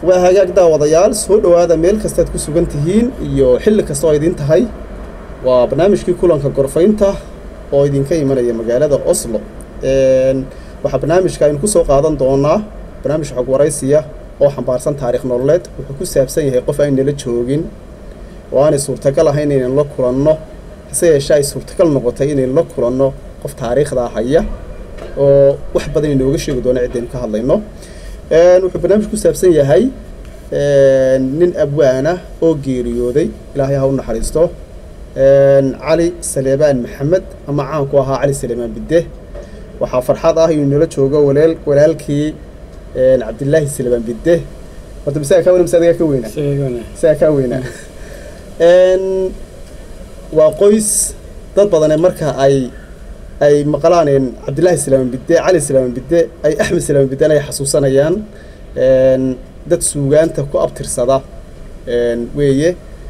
waa hagaag daawadayaal soo dhowaada meel kastaad ku sugan tihiin iyo xilli kasta oo idiin tahay waa barnaamijkii kulanka gorfaynta oo idinka imanaya magaalada oslo waxaa barnaamijka aynu ku soo qaadan doonaa barnaamij xog waraysiya oo xambaarsan taarikh nololeed wuxuu ku saabsan yahay qof aynala joogin oo aanay suurtagal ahayn inaynu la kulanno hase yeeshee ay suurtagal noqotay inaynu la kulanno qof taariikhdaa haya oo wax badan inooga sheegi doono ciddaynu ka hadlayno wuxuu barnaamij ku saabsan yahay nin abwaana oo geeriyooday ilaahay ha u naxariisto cali saleebaan maxamed ama caanku ahaa cali saleebaan bidde waxaa farxad ah inuu nala joogo walaal walaalkii cabdilaahi saleebaan bidde horta misaga kaa weyna mise adigaa ka weynaa misaga kaa weynaa waa qoys dad badane marka ay ay maqlaan cabdillaahi salaaman bidde cali salaaman bidde ay axmed salaaman bidden ay xasuusanayaan dad suugaanta ku abtirsada weeye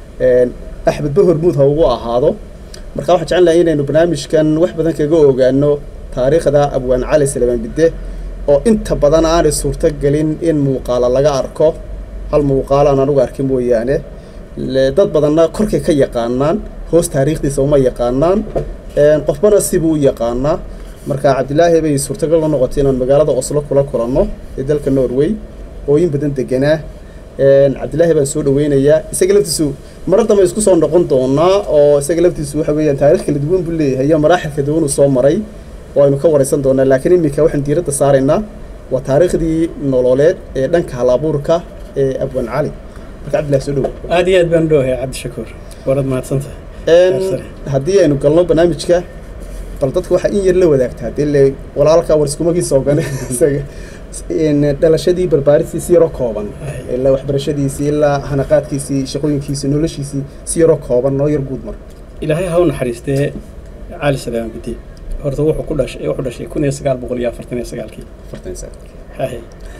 axmed ba hormuud ha ugu ahaado marka waxaan jecel lahay inaynu barnaamijkan wax badan kaga ogaano taariikhda abwaan cali salaaman bidde oo inta badan aanay suurto gelin in muuqaala laga arko hal muuqaalo aan anugu arkin mooyaane dad badanna korkay ka yaqaanaan hoos taariikhdiisa uma yaqaanaan qofbana sibuu u yaqaanaa marka cabdilaahi bay suurtagal la noqotay inaan magaalada oslo kula kulanno ee dalka norway ooyin badan deganaa cabdilaahi baan soo dhaweynayaa isaga laftiisu marar dambe isku soo noqon doonaa oo isaga laftiisu waxa weeyaan taarikh kala duwan buu leeyahay iyo maraaxil kala duwan uu soo maray oo aynu ka waraysan doonaa laakiin iminka waxaan diiradda saaraynaa waa taariikhdii nololeed ee dhanka halabuurka ee abwan cali marka cabdillahi soo dhowo aad iyo aad baan dhowahay cabdishakuur warad mahadsantahay haddii aynu galno barnaamijka bal dadka waxaa in yar la wadaagtaa dee le walaalka war iskumagiisa ogane isaga dhalashadii barbaaristiisi yaroo kooban ilaa waxbarashadiisii ilaa hanaqaadkiisii shaqooyinkiisii noloshiisii si yaroo kooban noo yar guud mar ilaahay ha u naxariistee cali salaaman bidi horta wuxuu ku dhashay wuxuu dhashay kun iyo sagaal boqol iyo afartan iyo sagaalkii afartan sagaal haye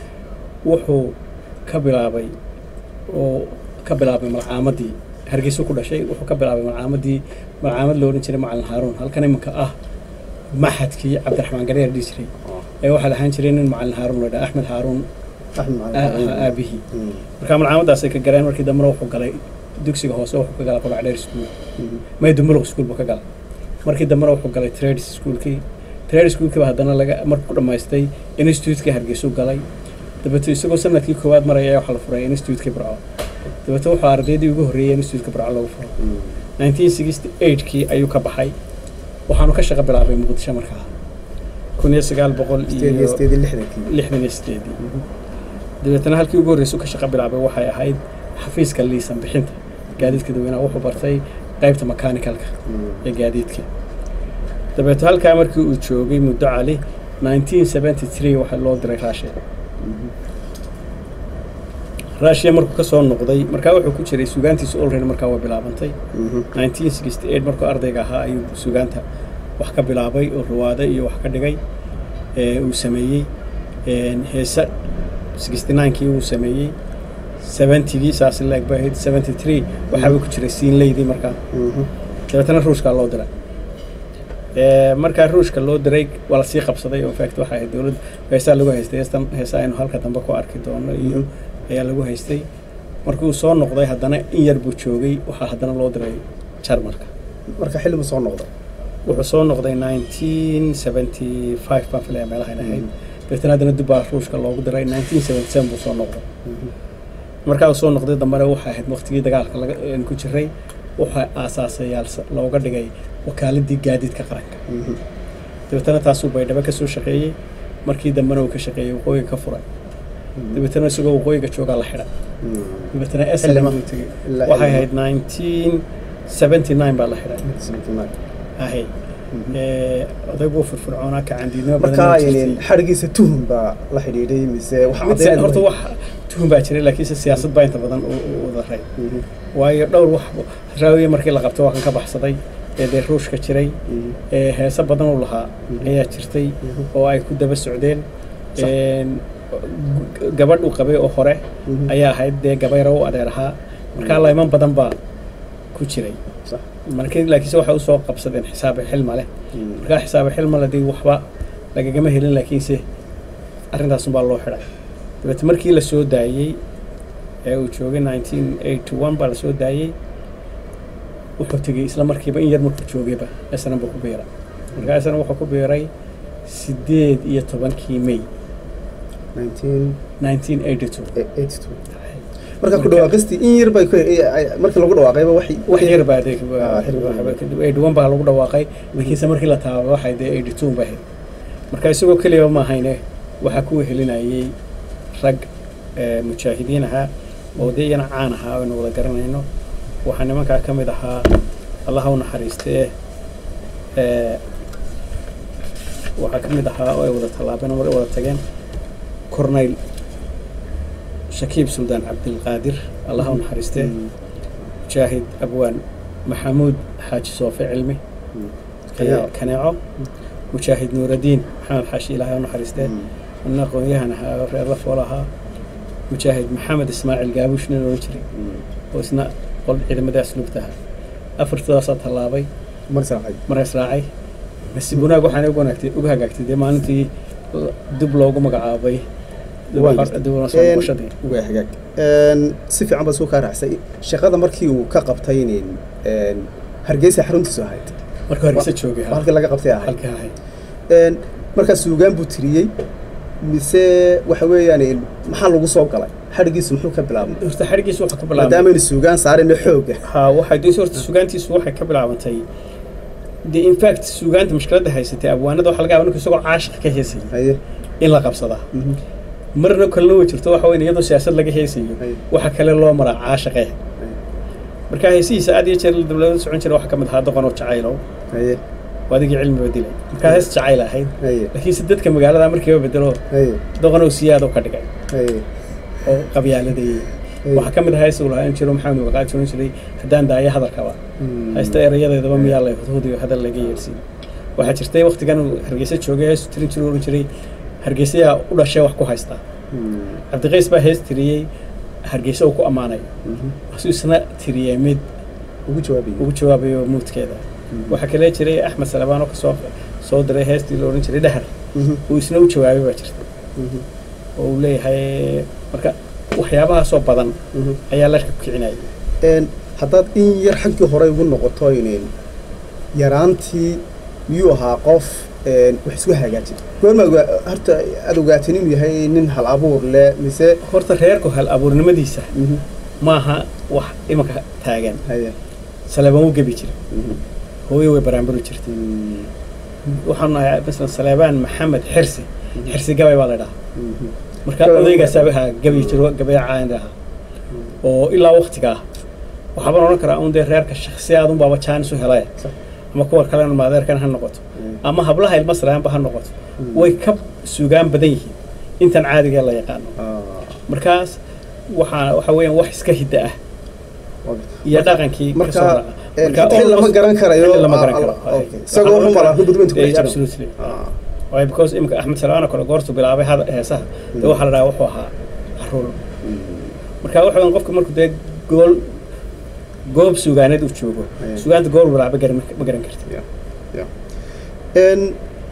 wuxuu ka bilaabay oo ka bilaabay malcaamadii hargeysu ku dhashay wuxuu ka bilaabay malcaamadii malcaamad lo odhan jiray macalin haaruun halkan iminka ah maxadkii cabdiraxmaan gareer dhihi jiray ee waxaa lahaan jiray nin macalin haaruun la dhaha axmed haaruun aabihii marka malcaamadaasay ka galeen markii dambena wuxuu galay dugsiga hoose wuxuu ka galay qolac dheer school maydumuluq school buu ka galay markii dambena wuxuu galay trades schoolkii trade schoolkiiba haddana laga markuu ku dhammaystay institutekii hargeysu galay dabeeto isagoo sanadkii koowaad maraya ayaa waxaa la furay institutekii burco dabeeto wuxuu ardaydii ugu horreeyay institutka burco lagu furo nineteen sixty eightkii ayuu ka baxay waxaanu ka shaqo bilaabay muqdisho markaa kun iyo sagaal boqol iyo lixdan iyo sideedii dabeetana halkii ugu horreysay ka shaqo bilaabay waxay ahayd xafiiska liisan bixinta gaadiidka dadweynaha wuxuu bartay qaybta mechaanicalka ee gaadiidka dabeeto halkaa markii uu joogay muddo cali nineteen seventy three waxaa loo diray raashiya raashiya markuu ka soo noqday markaa wuxuu ku jiray sugaantiisa olready markaa waa bilaabantay nineteen sixty eight markuu ardayga ahaa ayuu sugaanta wax ka bilaabay oo ruwaade iyo wax ka dhigay uu sameeyey heese sixty ninekii uu sameeyey seventygii saas leeg bay ahayd seventy three waxaaba ku jiray siinleydii markaa dabeetana ruushkaa loo diray markaa ruushka loo diray waa lasii qabsaday oo fact waxay ahayd dowladda heesaa lagu haystay heestan heesa aynu halka dambe ku arki doono iyo ayaa lagu haystay markii uu soo noqday haddana in yar buu joogay waxaa haddana loo diray jarmalka marka xilli buu soo noqday wuxuu soo noqday nineteen seventy five baan filaya meelahayn ahayd dabeetana haddana dib baa ruushka loogu diray nineteen seventy seven buu soo noqday markaa uu soo noqday dambena waxay ahayd waqtigii dagaalka laga ku jiray waxaa aasaasayaal looga dhigay wakaaladii gaadiidka qaranka dabeetana taasuu baydhabo ka soo shaqeeyey markii dambena uu ka shaqeeyey waqooyiga ka furay dabeetana isagoo waqooyiga joogaa la xidhay dabeetana slm buu tegey waxay ahayd nineteen seventy nine baa la xidhay ahay odayguu firfircoonaa kacandiidnimo markaa xadhigiisa tuhum baa la xidhiidhay mise horta wax tuhum baa jiray laakiinse siyaasad baa inta badan u daray waayo dhowr wax raawiye markii la qabtay waa kan ka baxsaday ee dee ruushka jiray ee heese badan u lahaa ayaa jirtay oo ay ku daba socdeen gabadh uu qabay oo hore ayaa ahayd dee gabayra u adeer ahaa markaa layman badan baa ku jiray markii laakiinse waxay usoo qabsadeen xisaabe xilma leh markaa xisaabe xilma leh dee waxba lagagama helin laakiinse arrintaasunbaa loo xidhay dabeete markii la soo daayey ee uu joogay nineteen eighty one baa lasoo daayey wuxuu tegey isla markiiba in yar markuu joogayba esnan buu ku biiray markaa esnan wuxuu ku biiray sideed iyo tobankii may nineteen eighty two marka ku dhawaaqistii in yar bay markii lagu dhawaaqayba waxay wax yar baa dee Ah, xilli baa. kadib eighty one baa lagu dhawaaqay markiise markii la taabay waxay dee eighty two ba ahayd marka isagoo keliya ma ahayne waxaa ku wehelinayay rag eh, mujaahidiin ahaa oo dee iyana caan ahaa aynu wada garanayno waxaa nimankaa ka mid ahaa allaha u naxariistee eh, waxaa ka mid ahaa oo ay wada tallaabeen oo wada tageen corneyl shakiib suldaan cabdilqaadir allaha u naxariistee mujaahid abwaan maxamuud xaaji soofe cilmi Kaneeco. kaneeco mujaahid nuuraddiin maxamed xaashi ilaahay u naxariistee ina aqoon-yahan ahaa oo reer lafool ahaa mujaahid maxamed ismaaciil gaabuush nin ohan jiray oo isna qol ciidamada asluubta ahaa afartadaasaa tallaabay marsacay maraa israacay nasiib wanaag waxaana ugu wanaagtay uga hagaagtay dee maalintii la- dib loogu magacaabay dib Waan u- gartay. dib u soo noqoshadii waa hagaag si fiican baa suu kaa raacsay shaqada markii uu ka qabtay nin hargeysa xaruntiisu ahayd markuu hargeysa joogay waa halkii laga qabtay ahayd halka ahayd Een, markaa suugaan buu tiriyey mise waxa weeyaan maxaa lagu soo galay xadhigiisu muxuu ka bilaabmay horta xadhigiisu wuxuu ka bilaabmay maadaama aynu suugaan saarayno xooga ha waxay dee horta sugaantiisu waxay ka bilaabantay dee in fact sugaanta mushkiladda haysatay abwaanada waxa laga yaaba ninku isagoo caashiq ka heesayay haye in la qabsadaa mhm, marna kalena way jirto waxa weyn iyadoo siyaasad laga heesayo haye waxa kale loo maraa caashiqe haye, marka heesihiisa aad iyo jeer dowladda socon jira waxaa ka mid ahaa doqon oo jacaylow haye oo adigii cilmiba dilay markaa hees jacayl ahayd haye laakiin se dadka magaalada markiiba bedelo haye doqon oo siyaad oo ka dhigay haye oo qabyaaladeeyey haye. waxaa ka mid ahaa hees uu lahaan jiro maxamed waqaad oran jiray haddaan daayo hadalkaba Mm, haysta erayadeedaba miyaa la hudhudiyo hadal laga yeersiin waxaa jirtay waktigan uu hargeysa joogay hees tirin jiru oran jiray hargeysayaa u dhashay wax ku haystaa mm, cabdiqays baa hees tiriyey hargeysa uu ku ammaanay mhm. asuu isna tiriyey mid ugu jawaabiyo ugu jawaabayo muudkeeda waxaa kale jiray axmed salabaan oo kasoo soo diray heestii la odhan jiray dhahar Mhm, uu isna u jawaabay baa jirta mhm, oo uu leeyahay marka waxyaabahaasoo badan mhm. ayaa la kicinayay Een, haddaad in yar xaggii hore ugu noqoto inin yaraantii miyuu ahaa qof een, wax isku hagaajin goorma ogaa- horta aad ogaatin inuu yahay nin hal abuur leh mise horta reerku hal abuurnimadiisa Mhm, maaha wax imanka taagan haye saleebaan u gebi jiray mhm, hooyo way baraambari jirtay mm, waxaan nahay masalan saleebaan maxamed xirsi xirsi gabay baa la dhahaa mhm, marka Gabay- odaygaasaa ahaa gabi jiro gabay caan ahaa oo ilaa waktigaa waxaabaan odhan karaa un dee reerka shaksi aad unbaaba jaanis u helay Sax. ama kuwa kalena maadeerkan ha noqoto Mm. ama hablaha ilma salaanba ha noqoto Mm. way ka sugaan badan yihiin intan caadiga la yaqaano ah, markaas waxaa waxa weeyaan wax iska hidda ah okay. iyo dhaqankii ka marka, soo raaca een, Marka xil lama almost- garan karayo xil lama garan ah, karo ah, okay. isagoo wuxuu maraa gudbinta ku Eh, dhex jira absolutely Ah, waayo because imika axmed salaano kale goortuu bilaabay hada- heesaha dee waxaa la dhahaa wuxuu ahaa caruur mm, marka waxa weyn qofka markuu dee gool goob sugaaneed uu joogo Aye. sugaanta goor bilaaba garan ma garan karti yeah, yeah. Een,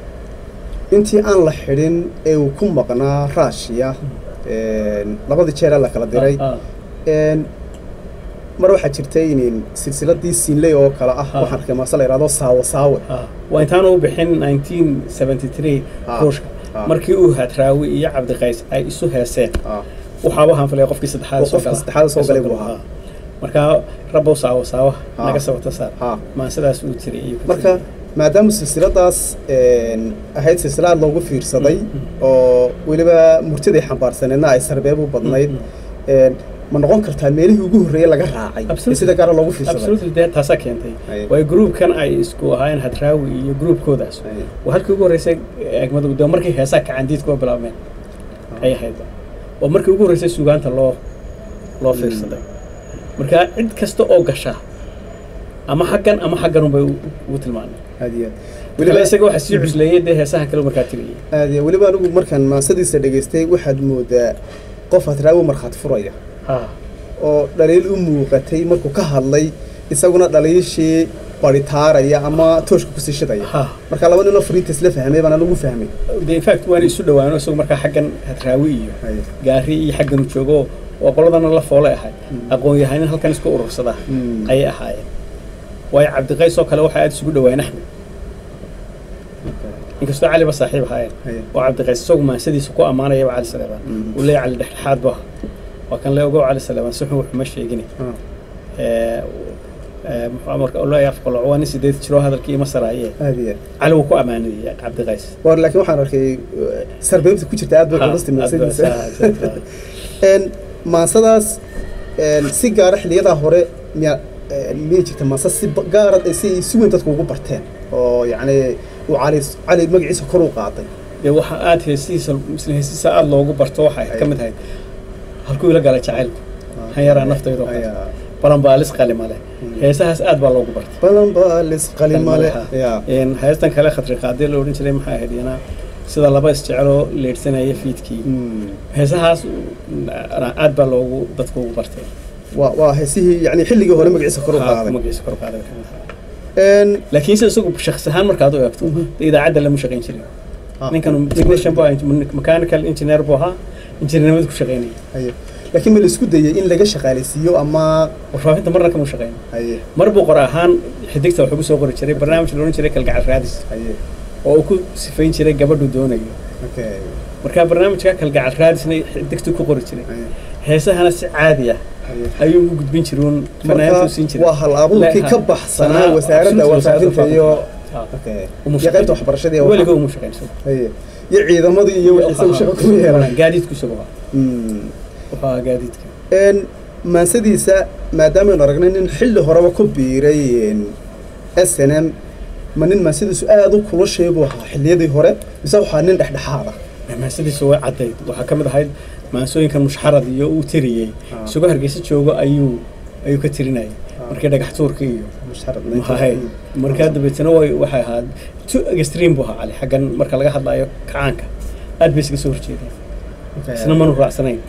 intii aan la xidhin ee uu ku maqnaa raashiya een, labadii jeer ee la kala diray Ah, ah. Een, mar waxaa jirtay inin silsiladii siinley oo kale ah Ah. waxaan arkay maase la yidhahdo saawo saawe Ah, waa intaan u bixin 1973 Ah, ruushka ah. markii uu hadraawi iyo cabdiqays ay isu heeseen Ah, waxaaba hanfilay qofkii saddexaad Oo soo qofka gala saddexaad soo galay buu Ah. ahaa. marka rabow saawo saawa Ah. naga sabata saar ah. maan sidaas uu tiri iyo ku marka tiri. maadaama silsiladaas een, ahayd silsilad loogu fiirsaday oo weliba murtiday xambaarsaneedna ay sarbeeb u badnayd een, ma noqon kartaa meelihii ugu horreeyey laga raacay ee Absolutely. sida gaara loogu fiirsaday absolutely dee taasaa keentay Aye. waayo gruubkan ay isku ahaayeen hadraawi iyo gruubkoodaas Aye. waa halkii ugu horreysay egmadu de markii heesaa kacandiid kuwa bilaabmeen ay ahayd oo markii ugu horreysay sugaanta loo loo fiirsaday marka cid kasta oo gasha ama xaggan ama xaggan unbay u- ugu tilmaameen aad iyo aad weliba weliba isaga waxaa sii cusleeyey dee heesaha kale markaa tiriyey aad iyo weliba anigu markaan maasadiisa dhegaystay waxaad moodaa qof hadraawi markhaati furaya ha oo dhaliil u muuqatay markuu ka hadlay isaguna dhaliishii baritaaraya ama tooshka kusii shidaya ha marka laba ninoo fariinta isla fahmay baan anigu fahmay de in fact waana isu dhawaano isagu markaa xaggan hadraawi iyo Aye. gaari iyo xaggan u joogo oo qoladana la foole ahay aqoon-yahanin halkan isku urursadaa Mm. ayay ahaayeen waayo cabdiqays oo kale waxay aada isugu dhawaayeen axmed inkastoo caliba saaxiib ahaayeen Haye. oo cabdiqays isagu maansadiisa ku ammaanayaba cali saleebaan Mhm. uu leeyahay cali dhexdhexaad bu aha waa kan le ogow cali saleebaan si xun waxuma sheegine Ah. ee, ee, muxuu marka oo leeyahay afqaloc waa nin sideed jiroo hadalkii ima saraaye aad iyo aad cali wuu ku ammaanayay cabdiqays war laakiin waxaan arkay uh, sarbeebta ku jirta aad bay qurusti maasadiisa Een, maansadaas een, si gaara xiliyadaa hore miya een, miyay jirta maansa si ba- gaara ay si si weyn dadku ugu barteen oo yacni uu cali cali magaciisa kor u qaaday dee waxaa aada heesihiisa misle heesihiisa aada loogu barto waxay ka mid ahayd halkuu ila galay jacaylku han yaraa naftaydo Ayaa. balanbaalis qalima leh heesahaas aad baa loogu bartay balan baalis qalimale ya Een, heestan kale khatri qaadee la odhan jiray maxay ahayd iyana sida laba isjeceloo leedhsanaya fiidkii Mm. heesahaas mm, aad baa loogu dadku ugu bartay waa waa heesihii yacni xilligii hore magaciisa kor u qaaday magaciisa kor u qaaday ka mid ahaa. Een, laakiin se isagu shakhs ahaan markaad u eegto Mhm. dee idaacadda lama shaqayn jirin ah, ninkan technician bu ahaa mechanical engineer buu ahaa injineernimada ku shaqaynaya haye. laakiin ma la isku dayay in laga shaqaalaysiiyo ama warfaafinta marna kama shaqayn haye mar buu qor ahaan xidigta wax ugu soo qori jiray barnaamij la odhan jiray kalgacal raadis haye oo uu ku sifayn jiray gabadhu doonayo okay marka barnaamijka kalgacal raadisna xidigtu ku qori jiray haye heesahana si caadi ah haye ayuu u gudbin jiray uun fanaantu siin marka jiray waa hal abuurkii ka baxsanaa Sanaa- wasaaradda absolutely warfaafinta iyo Ah. okay Umu iyo qaybta waxbarashada iyo weliga umu shaqaynsan haye iyo ciidamadii iyo wixii isagu shaqo ku yeelan gaadiidku isagu ahaa Mm. wuxuu ahaa gaadiidka een maansadiisa maadaamanu aragnay nin xilli horeba ku biiray s n m ma nin maansadiisu aada u kulushay buu ahaa xilliyadii hore mise waxaa nin dhexdhexaad ah maansadiisu way caddayd waxaa ka mid ahayd maansooyinkan mushxarad iyo uu tiriyey Ah. isagoo hargeysa joogo ayuu ayuu ka tirinayay markii dhagax tuurka iyo musharad mahahay markaa dabeetana way waxay ahaa tu extreme buu ahaa cali xaggan marka laga hadlayo kacaanka aad bay isaga soo horjeedeen isna manu raacsanayn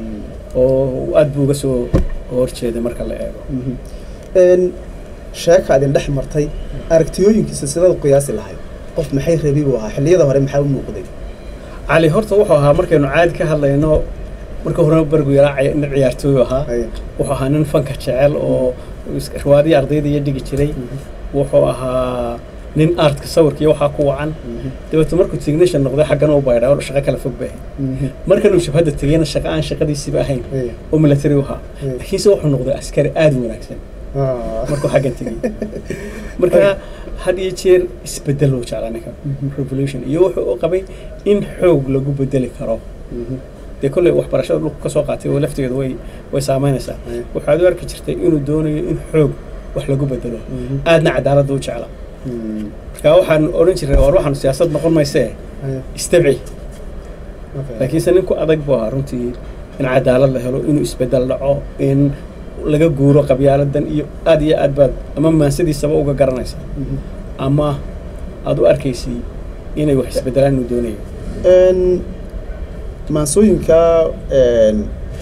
oo aad buu uga soo horjeeday marka la eego een sheeka idin dhex martay aragtiyooyinkiisa sidaad u qiyaasi lahayd qof maxay rabi buu ahaa xilliyada hore maxaa u muuqday cali horta wuxuu ahaa markaynu caadi ka hadlayno marka horena bergu yaraa cay- nin ciyaartooy ahaa Haye. wuxuu ahaa nin fanka jecel oo is- riwaadihii ardayda iyo dhigi jiray wuxuu ahaa nin artka sawirka iyo waxaa ku wacan dabeetna markuu technician noqday xaggana u baydhaa oo shaqo kala fog bay ahayd markanuu shabhadda tegeyna shaqo aan shaqadiisiiba ahayn Haye. oo military u ahaa Mm. laakiinse wuxuu noqday askari aada u wanaagsan Ah. markuu xaggan tegey marka had iyo jeer isbedel uu jeclaa ninka revolution iyo wuxuu u qabay in xoog lagu bedeli karo Mhm. dee kolley waxbarashada dhulku ka soo qaatay oo lafteedu way way saameynaysaa Haye. waxaad u arki jirtay inuu doonayo in xoog wax lagu bedelo Mhm. aadna cadaaladda u jecla Mm. marka waxaan odhan jiray war waxaanu siyaasad noqon maysee Haye. istabci Okay. laakiinse ninku adag buu ahaa runtii in cadaalad la helo inuu isbedel dhaco in laga guuro qabyaaladan iyo aad iyo aad baad ama maansadiisaba uga garanaysa Mhm. ama aad u arkaysay inay wax isbedelaan inuu doonayo Een, maansooyinka een,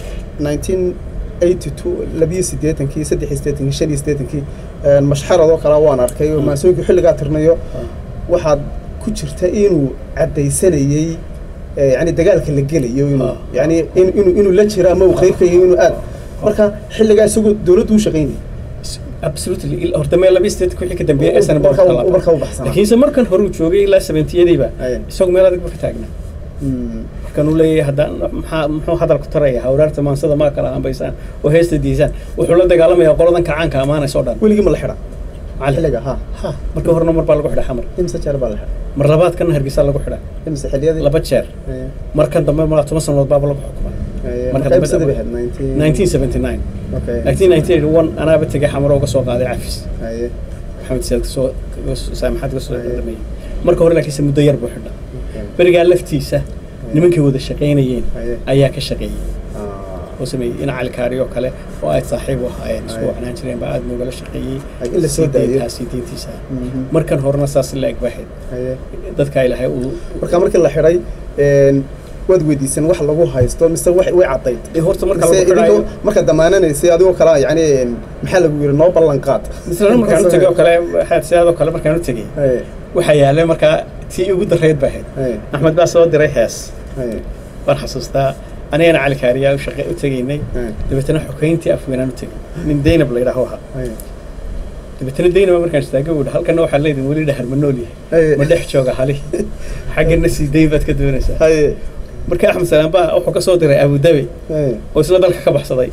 1982 labiyo siddeetankii saddex iyo siddeetankii shan iyo siddeetankii een, mashxaradoo kale waan arkay oo Mm. maansooyinka xilligaa tirnayo waxaad ku jirta inuu caddaysanayey ee, yacni dagaalka la gelayo inuu Ah. yacni in- inuu inuu la jiro ama uu qayb ka yahay inuu aad marka xilligaa isagoo dowladdu u shaqaynayay absolutely il- horta meel laba state wixii ka dambeeyay U- SNB marka- kala marka u baxsanaa. laakiinse markan hore uu joogay ilaa sabentiyadiiba Aye. isagu meel adag ba ka taagnaa Mm. markan uu leeyahay haddaan maxaa muxuu hadalku taraya hawraarta maansada maa kala hambaysaan oo heesta diisaan wuxuu la dagaalamayaa qoladan kacaanka ammaanaysa oo dhan weligii ma la xidha cali xilliga ha ha marka horena mar baa lagu xidha xamar imse jeer baa la xidha mar labaadkana hargeysa lagu xidha imse xilliyadii laba jeer Aye. markan dambe malaa toban sanadood baaba lagu xukumay Aye. marka Marka dambe imse dambe- bay ahayd 19 1979 Okay. 1991 anaaba tegay xamaro uga soo qaaday cafis Aye. maxamed siyaad kasoo saamaxaad kasoo Aye. dhameeyey marka hore laakiinse muddo yar buu xidha Okay. berigaa laftiisa nimankay wada shaqaynayeen Aye. ayaa ka shaqeeyey Ah. oo sameeyey in cali kaari oo kale oo ay saaxiib u ahaayeen isku Aye. wacnaan jireen baa aad noogala shaqeeyey Ay, in la soo daayo. sii deyntiisa Mhm. markan horena saas la eg baahayd Aye. dadka ilahay uu marka markii la xidhay een, waad weydiisan wax lagu haysto mise wax way caddayd ee horta marka mise lagu xidhaayo idinkoo marka damaananaysay adigoo kale yani een, maxaa lagu yidhi noo ballan qaad mislan markaan u tegay oo kale waxaad sidaadoo kale markaan u tegey Aye. waxaa yaalay markaa tii ugu darayd baa ahayd Aye. axmed baa soo diray hees Aye. waan xasuustaa anigana cali kaariyaa u shaqe u tegaynay Haye. dabeetana xogeyntii afweynaan u tegay nin daynab la yidhaaho ahaa Haye. dabeetana daynaba markaan istaaga wuhi halkana waxaa leedin weli dhahar ma nool yahay Haye. ma dhex jooga hali xaggana sii dayn baad ka doonaysaa Haye. marka axmed salaam baa wuxuu ka soo diray abudabi Haye. oo isla dalka ka baxsaday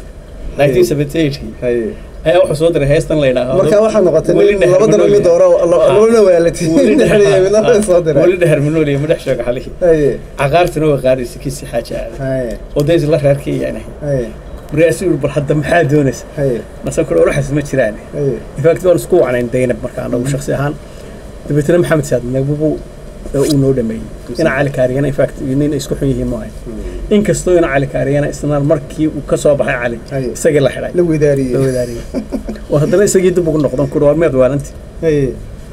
1978 Haye. ayaa wuxuu soo diray heestan la yidhaaho marka waxaa noqotay Weli nin dhahar laba ma dalo nool mid yahay. dooro Ah. labana waalati weli dhahar midna way soo diray weli dhahar ma nool yahay ma dhex jooga xalihi Haye. caqaartuna waa qaadaysa kiisi xaaja aaday Haye. oo days la reerkii yaanahay Haye. markaasuu yidhi bal hadda maxaa doonaysa Haye. nasan kule oraxas ma jiraan Haye. infact waan isku wacnayn daynab marka anagu shaksi ahaan dabeetana maxamed saad nabubu uu noo dhameeyey ina cali kaariyana infact nin isku xun yihiin maahay inkastoo ina cali kaariyana isna markii uu ka soo baxay cali Haye. isagii la xidhay la wadaariyey la wadaariyey oo haddana isagii dib ugu noqdan kuri waa miyaad waalanti Haye.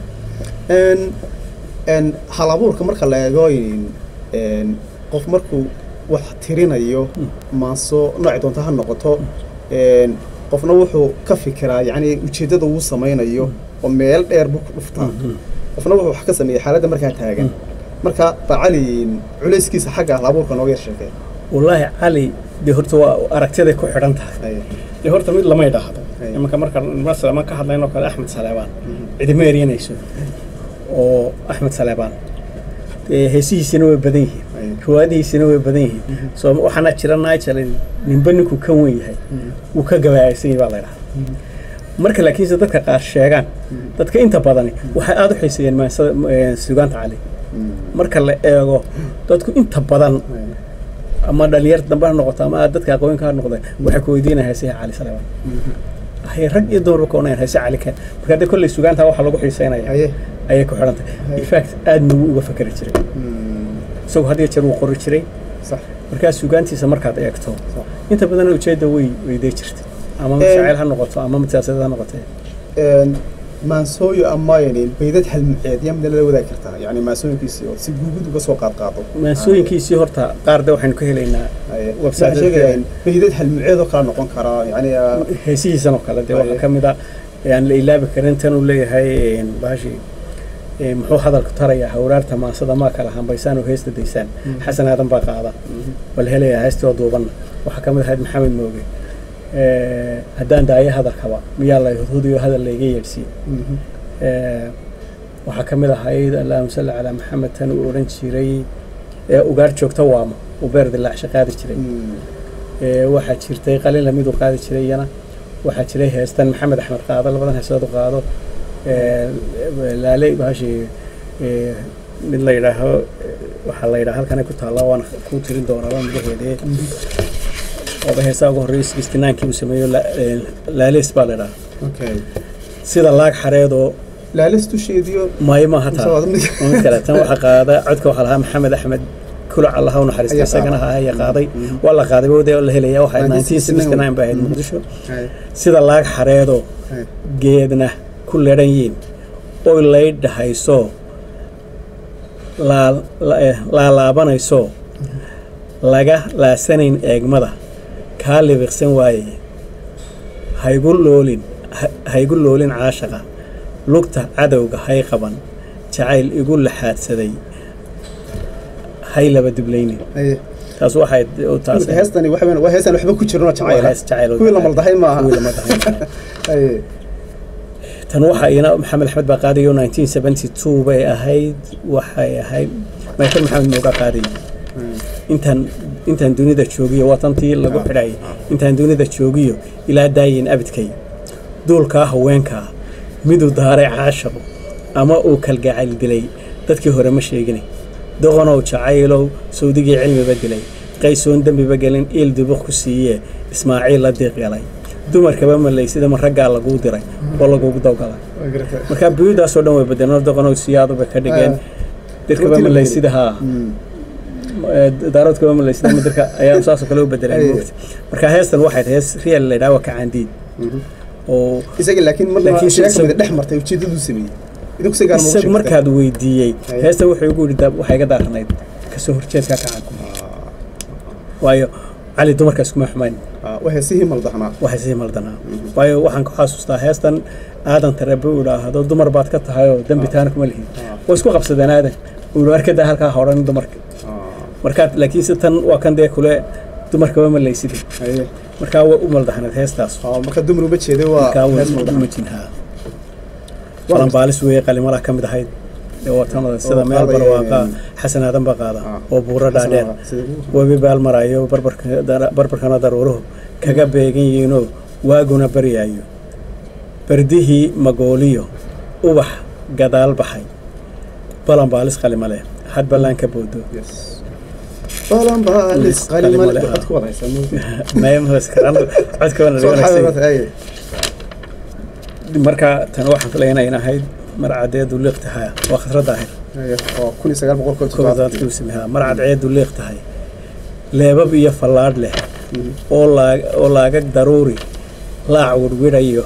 Een een hal abuurka marka la eego in een qof markuu wax tirinayo maaso nooci doonta ha noqoto een qofna wuxuu ka fikiraa yacni ujeeddada uu samaynayo oo meel dheer buu ku dhuftaa qofna wuxuu wax ka sameeyey xaaladda markaa taagan marka bacali culayskiisa xagga hal abuurka nooga yar sheekee wallaahi cali dee horta waa aragtiyaday ku xidhan tahay Haye. dee horta mid lama idhaahdo Aye. imanka marka masalaman ka hadlaynoo kale axmed saleebaan cidima eryanayso oo axmed saleebaan dee heesihiisina way badan yihiin Aye. riwaayadihiisina way badan yihiin soo waxaana jira nigel ninba ninkuu ka wen yahay wuu ka gabaaysan yahay baa la idhaha marka laakiinse dadka qaar sheegaan dadka inta badani waxay aada u xiiseeyeen maansada eh, sugaanta cali marka la eego dadku inta badan Haye. ama dhalinyar dambe ha noqoto ama dadka aqoonka ha noqda waxay ku weydiinaya heesaha cali saleebaan hay rag iyo dumarba ka onayan heese cali keen marka haddii kolley sugaanta waxaa lagu xiiseynaya Haye. ayay ku xidhan tahay Haye. infact aadna wuu uga fakeri jiray Mm. isagoo had iyo jeer wuu qori jiray Sax. markaa sugaantiisa markaad eegto Sax. inta badan ujeedda way weydee jirta ama mid Ee, jacayl ha noqoto ama mid siyaasadeed ha noqotee een maansooyo amayanin baydad halmuceed yaa midna la wadaagi kartaa yacni maansooyinkiisii oo si guugud uga soo qaad qaado maansooyinkiisii horta qaar de waxaynu ka helaynaa Haye. website-da Waxaan sheegayaa in baydad halmuceed oo kala noqon karaa yacni ah, heesihiisan oo kale dee Haye. waxaa ka mid ah ee aan la ilaabi karin tan uu leeyahay een, bahashi ee, muxuu hadalku tarayaa hawraarta maasada maa kala hambaysaan oo heesta daysaan xasan aadan baa qaada bal helayaa heestoo duubanna waxaa ka mid ahayd maxamed mooge ee, haddaan daayo hadalkaba miyaa la hudhudiyo hadal layga yeedhsiiye mhm. ee, waxaa ka mid ahayd allahuma salli calaa maxamed tan uu odhan jiray ee ugaar joogta waamo uu beer dilaacsha qaadi jiray Mm. ee, waxaa jirtay qalin lamid uu qaadi jiray iyana waxaa jiray heestan maxamed axmed qaado labadan heesood u qaado ee, laale bahashi ee, mid la yidhaaho ee, waxaa la yidhaha halkanay ku taallaa waana ku tirin doonaa waa magaceedee ooba heesaa ugu horreeyay sixty ninkii uu sameeyo la- ee, laalees baa la yidhaha Okay. sida laag xareedoo laalis dusheediyo maayo maaha mise taa waa mid waa mid kale tan waxaa qaada codka waxaa lahaa maxamed axmed kulac allaha u naxariista Ayaa isagana qaaday. ahaa ayaa qaaday Mhm. waa la qaaday wade la helaya waxay 1969 1969 ba ahayd muqdisho Haye. sida laag xareedoo Haye. geedna ku ledhan yiin oy laydhahayso laa- la- eh, laalaabanayso laga laasanayn eegmada kaa libiqsan waaye haygu loolin ha- haygu loolin caashaqa lugta cadowga hay qaban jacayl igu laxaadsaday hay laba diblaynin Haye. taas waxay u taas heestani waxa weyn waa heestan waxba ku jirin oo waa jacayl ah. hees jacayl oo kuwii la jacayl. maldahay maaha kuwii la maldahay maaha. Haye. tan waxaa iyana maxamed axmed baa qaadayo 1972 bay ahayd waxay ahayd michael maxamed mooga qaadayay intaan intaan dunida joogiyo waa tantii lagu xidhayay intaan dunida joogiyo ilaa daayin abidkay duulkaa haweenkaa miduu daaray caashaqo ama uu kalgacayl dilay dadkii hore ma sheegine doqonow jacaylow sawdigii cilmiba dilay qaysoon dembiba gelin iil dibuq ku siiyee ismaaciil la diiq galay dumarkaba malaysida ma raggaa laguu diray oo lagugu dawgalay Waa garatay. marka buyudaasoo dhan way bedeleen doqonow siyaadaba ka dhigeen dirkaba Runtii la malaysida haa Mm. daaroodkaba malaysida madarka ayaa saasoo kale u bedeleen Aye. moogta marka heestan waxay tahay hees real la yidhaha waa kacaandiid Mhm. oo isaga laakiin marna Laakiin sheeka isaga- mida dhex martay ujeedaduu sameeyey idinku si gaar ma ugu isag sheegtay? markaad weydiiyey Aye. heestan wuxuu igu yidhi waxay iga daaranayd kasoo horjeedka kacanku waayo cali dumarkaas kuma xumayn Ah, waa heesihii maldahnaa waxay sii maldanaa waayo waxaan ku xasuustaa heestan aadan tareebe uu idhaahdo dumar baad ka tahay oo dembi taana kuma lihin way isku qabsadeen aadan uu yidhi arkadaa halkaa hodhan dumarka Ah. markaad laakiinse tan waa kan dee kule dumarkaba ma laysidin haye markaa way u maldaxnayd heestaas oo marka dumar uma jeeday waa markaa way hees maldahan. uma jinhaa falanbaalis weeye qalimalaha ka mid ahayd ee watanada sida meel qaadaya, barwaaqa een, xasan aadan baa qaada ah, oo buuro dhaadheer Sida- webi baal maraayo barbarka- dara- barbarkana daruuruhu kaga beegan yihiinoo waaguna baryaayo bardihii magooliyo ubax gadaal baxay balan baalis qalima leh had ballaan ka boodo Yes. balan baalis Lis qalimo qalimo leh leh, waxaad ku wadaysaa moogtay. mayamhoskarano codkoona Soo wanaagsan xaabad, haye. marka tan waxaan filaynaa in ahayd mar cadeedu liiq tahay waa khasradda ahayd Haye, oo kun iyo sagaal boqol kow iyo toddobaatan. koodaadkii sameeyaa mar cadceedu liiq tahay leebab iyo fallaadh leh Mhm. oo laag oo laagag daruuri laac wirwirayo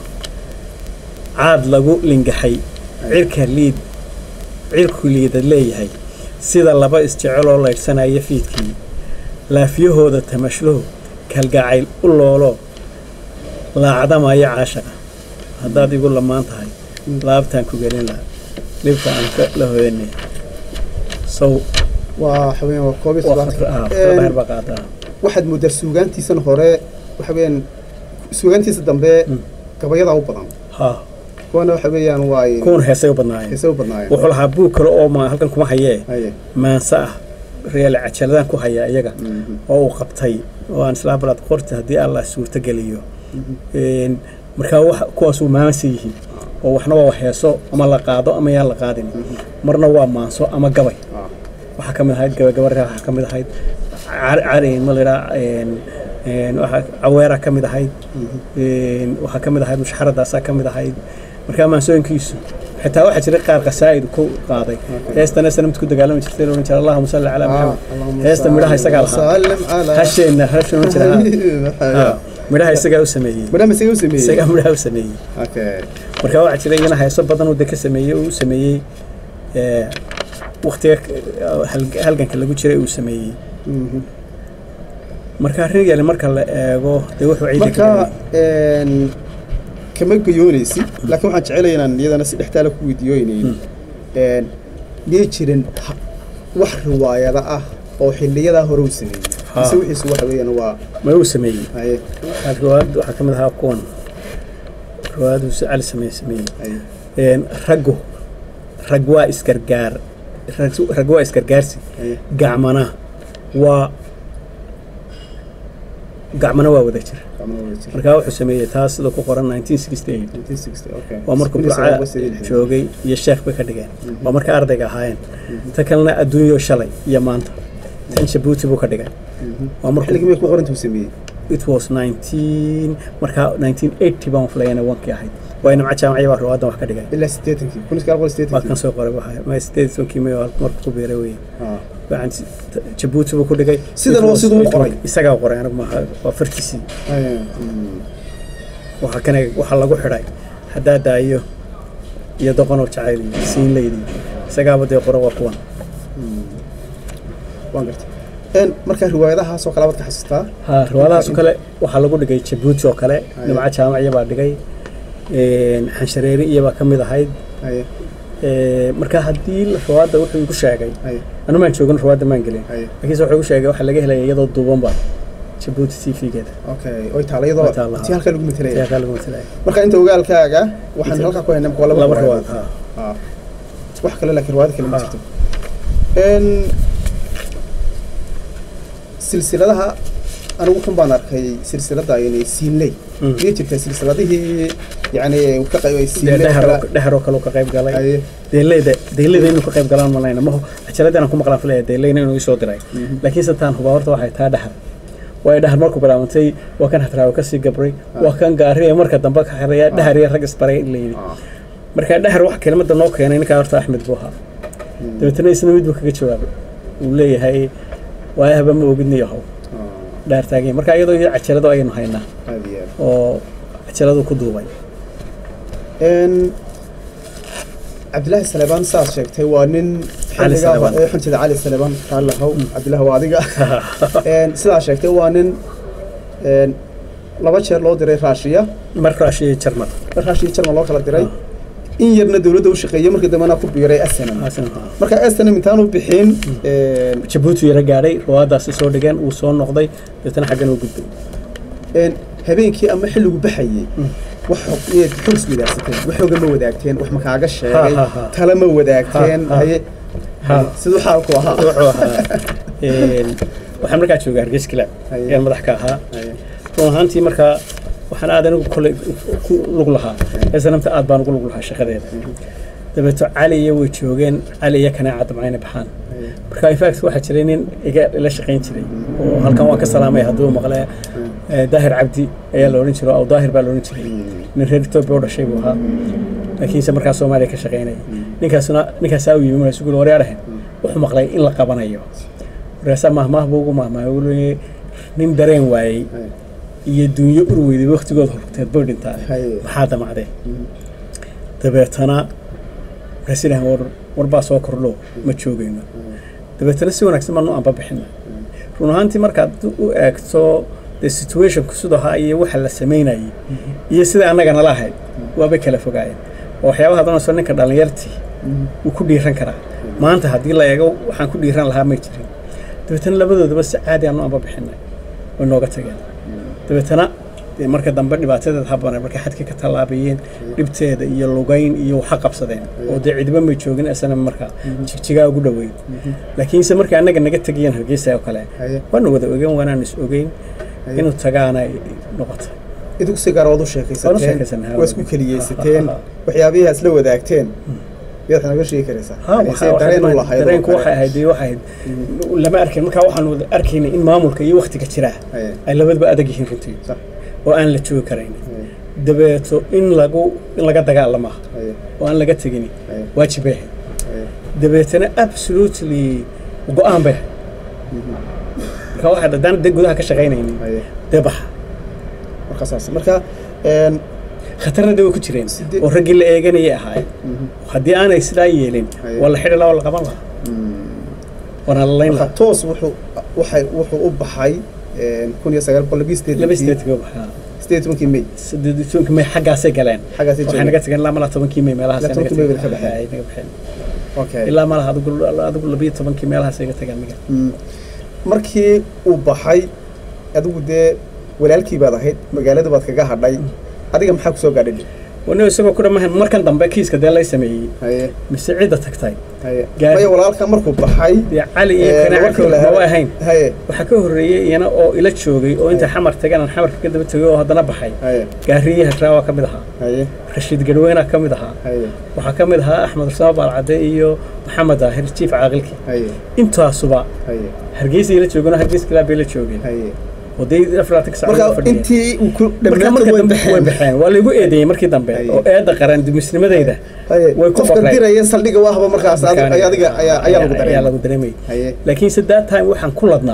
caad lagu lingaxay cirka liid cirku liidad leeyahay sida laba isjeceloo laydhsanaya fiidkii laafyahooda tamashluhu kalgacayl u loolo laacdamaya caashaqa haddaad igu lamaan tahay laabtaan ku gelin lahaa dhibta aan ka la hoyanay sow waa waxa weeyaan waa koob iyo waa toddobaatan. khasra- ah, Een, khasradda heer baa qaadaa waxaad moodaa suugaantiisan hore waxa weeyaan suugaantiisa dambe Mm. gabayadaa u badan ha kuwana waxa weeyaan waa ay kuwan heesay u badnaayeen heesay u badnaayeen wuxuu lahaa buug kale oo ma halkan kuma hayee haye maanse ah real cajaladaan ku hayaa iyaga Mhm. oo uu qabtay oo aan islaa balaad qorta haddii allah suurto geliyo Mhm. Een, markaa wax kuwaasuu maanse yihiin oo waxna waa wax heeso ama la qaado ama yaan la qaadin marna waa maanso ama gabay Ah. waxaa ka mid ahayd gabagabarre waxaa ka mid ahayd car- cari ma la yidhaha een, een, waxaa caweera ka mid ahayd een, waxaa ka mid ahayd mushxaradaasaa ka mid ahayd markaa maansooyinkiisu xitaa waxaa jiray qaar qasaa'id ku qaaday heestana sanamta ku dagaalami jirtay la odhan jiray allahuma salli calaa Ah, maxamed Allahumma heesta midhaha isagaa lahaa sallim calaa- hasheenna hasha odhan jiray Haye. ha midhaha isagaa u sameeyey madama isaga u sameeyey isagaa midhaha u sameeyey okay markaa waxaa jiray iyana heeso badan uu de ka sameeyey uu sameeyey ee, waktiga hal- halganka lagu jiray uu sameeyey Mhm. marka regal marka la eego dee wuxuu ciidi marka een, kama gayoonaysid laakiin waxaan jecelahay inaan iyadana si dhextaala ku weydiiyooynayn een, miyay jirin ha- wax riwaayada ah oo xiliyadaa hore uu sameeyey Ha. mise wixiisu waxa weeyaan waa ma uu sameeyey haye riwaayad waxaa ka mid ahaa kuwan riwaayaduu si cali sameeye sameeyey haye Een, raggu rag waa isgargaar rag- rag waa isgargaarsi haye gacmana waa gacmana waa wada jir Gacmaha wada jira. markaa wuxuu sameeyey taas sida ku qoran 1968 1960, okay. waa markuu Kun iyo sagaal boqol burca sideed iyo lixdan. joogay iyo sheekh bay ka dhigeen waa marka ardayga ahaayeen ta kalena adduunyo shalay iyo maanta tan jabuuti buu ka dhigay Mhm. waa markuu xilligii miyay ku qorantuu sameeyey it was 19 markaa 1980 baan filayana wankii ahayd waa nimca jaamacya baa ruwaadan wax ka dhigay ilaa siddeetankii kun iyo sagaal boqol waa siddeetankii kan soo qoray waxa ma sideed sonkii may markuu ku beeray weye Ah. waxaan si- t- jabuuti buu ku dhigay Sidan It oo was- siduu u it qoray. was- isagaa qoray anigu maaha waa fartiisii Haye. Mm. waxa kana waxa lagu xidhay haddaa daayo iyo doqonoo jacayl iyo siin leydi isagaaba dee qora waa kuwan waan gartay een marka riwaayadahaas oo kale baad ka xasuustaa ha riwaadahaas oo kale waxaa lagu dhigay jabuuti oo kale nimca jaamaciya baa dhigay een, xanshareeri iyabaa ka mid ahayd haye Ee, marka haddii riwaadda wuxuu igu sheegay haye anu maan joogin riwaadda maan gelin haye laakiinse wuxuu igu sheegay waxaa laga helaya iyadoo duuban ba jabuuti t v-geeda okay oy taala iyadoo Way taallaa. tii halkaa lagu metelaya ayaa kaa lagu matalaya marka inta ogaalkaaga waxaan Inta- halkaa ku haynaa waa laba laba riwaayad riwaad ha Ah. wax kale laakiin riwaayad kale ma Ah. jirto een silsiladaha anigu kan baan arkay silsilada aynay siinley Mm. miyay jirtaa silsiladihii yani ka qayb dee siinley dhehar kala oo- dhehar oo kale uu ka qayb galay haye deeleyda deeleyda inuu ka qayb galaan malayna maho cajalada inaan ku maqlaan filaya deeleyna inuu isoo diray laakiin se taan hubaa horta waxay taa dhahar waayo dhahar markuu bilaabantay waa kan hadraawo kasii gabray waa kan gaari ee marka dambe ka xiraya dhahar iyo rag isbaray in la yidhi Ah. marka dhahar wax kelimada noo keenay ninkaa horta axmed buu ahaa dabeetana isna mid buu kaga jawaabay uu leeyahay waayahaba ma ogidni yahow Ah. dhahar taaganya marka iyadoo iyo cajalado ayaynu haynaa aad iyo aad oo cajaladu ku duubay een cabdilaahi saleebaan saad sheegtay waa nin Cali xilligaa Saleebaan. ee xunjada cali saleebaan raallihow cabdilaahi waa adiga een sidaa sheegtay waa nin een laba jeer loo diray raashiya marka ashiya jarmal raashiya jarmal loo kala diray in yarna dowladda u shaqeeyey markii dambena ku biiray snm marka snm intaanu bixin jabuuti yara gaadhay ruwaadaasi soo dhigeen uu soo noqday deetana xaggan u gudbay habeenkii ama xilligu baxayey wax xog iswadaagsateen wax xoga ma wadaagteen wax makaaga sheegay tala ma wadaagteen haye siduu xaalku ahaa wuxuu ahaa waxaan markaa joogay hargeys kilaab ayaan madax ka ahaa run ahaantii markaa waxaan aad anigu kolley ku lug lahaa snamta aad baan ugu lug lahaa shaqadeeda dabeeto cali iyo way joogeen cali iyo kanaaca damcayna baxaan marka infact waxaa jiray nin iga ila shaqayn jiray oo halkan waan ka salaamay hadduu maqle daahir cabdi ayaa la odhan jiray aw daahir baa la odhan jiray nin reer etoobiya u dhashay buu ahaa laakiinse markaa soomaaliya ka shaqaynaya ninkaasuna ninkaasaa u yimi markaasu guri waryaa dhahen wuxuu maqlay in la qabanayo markaasaa mahmaah buu ugu mahmahay uu leeyay nin dareen waayey iyo dunyo ur weyday waktigooda horteed bay dhintaa maxaa damacdee dabeetana markaas ilahan war warbaa soo kordho ma joogayno dabeetana si wanaagsan baanu anba bixina run ahaantii markaad u eegto dee situationku siduu ahaa iyo waxa la samaynayay iyo sida annaga nala ahayd waabay kala fogaayeen oo waxyaabaha doonayso ninka dhallinyartii wuu ku dhiiran karaa maanta haddii la eego waxaan ku dhiiran lahaa may jirin dabeetana labadoodaba si caadi aanu anba bixinay way nooga tageen dabeetana marka dambe dhibaatadeed habana markay xadka ka tallaabayeen dhibteeda iyo lugayn iyo waxa qabsadeen oo dee cidiba may joogin isna markaa jigjigaa ugu dhoweyn laakiinse markay annaga naga tegayeen hargeysa oo kale waana wada ogeyn waanaan is ogeyn inuu tagaana noqotay idinku si gaar waad u sheekaysateen waa isku keliyeysateen waxyaabihii aad isla wadaagteen yaad naga sheegi karaysaa dareenku waxay ahayd waxay ahayd lama arkin markaa waxaan wada arkaynay in maamulka iyo waktiga jiraa ay labadaba adag yihiin runtii oo aan la joogi karayn dabeeto in lagu in laga dagaalama oo aan laga tegin waajib bay ahayd dabeetana absolutely go-aan bay ahayd marka waxaad haddaan de gudaha ka shaqaynaynin dee baxa markaasaas marka khatarna de way ku jireen oo raggii la eeganayay ahaayeen haddii aanay sidaa yeelin waa la xidhi lahaa oo la qaban lahaa waana la layn lahaa toos wuxuu waxay wuxuu u baxay kun iyo sagaal boqol labiyi sideed sideed tobankii may sideed tobankii may xaggaasay galeen xaggaasay waxay naga tageen ilaa malaha tobankii may meelahaas Ilaa tobankii May bay ka baxeen. naga baxeen okay ilaa malaha adigu adigu labiyo tobankii meelahaas ay ga tageen miga markii uu baxay adigu dee walaalkii baad ahayd magaalada baad kaga hadhay adiga maxaa kusoo gaadhay wani isagoo ku dhamahan markan dambe kiiska dee lay sameeyey haye mise cidda tagtay haye Gaari. maya walaalka markuu baxay dee cali iyo ee, kanaaca markii la ma helay- ahayn haye waxaa ka horreeyey iyana oo ila joogay oo inta xamar tagan aan xamarka ka daba tegay oo haddana baxay haye gaariye hadraawa ka mid ahaa haye rashiid garweyna ka mid ahaa haye waxaa ka mid ahaa axmed usama baalcade iyo maxamed daahir jiif caaqilkii haye intaasuba haye hargeysa ila joogeen oo hargeys kilaab bay la joogeen haye waday afraatan saac marka intii uu ku marka marka dhammaantood way dambe way baxeen baxeen waa laygu eedeeyey markii dambe Haye. oo eedda qaran dumisnimadayda haye way ku qofka baqleen. diraya saldhiga waahba markaas ad- ay adiga ayaa ayaa lagu ayaa dareemay lagu dareemayay haye laakiinse that time waxaan ku ladnaa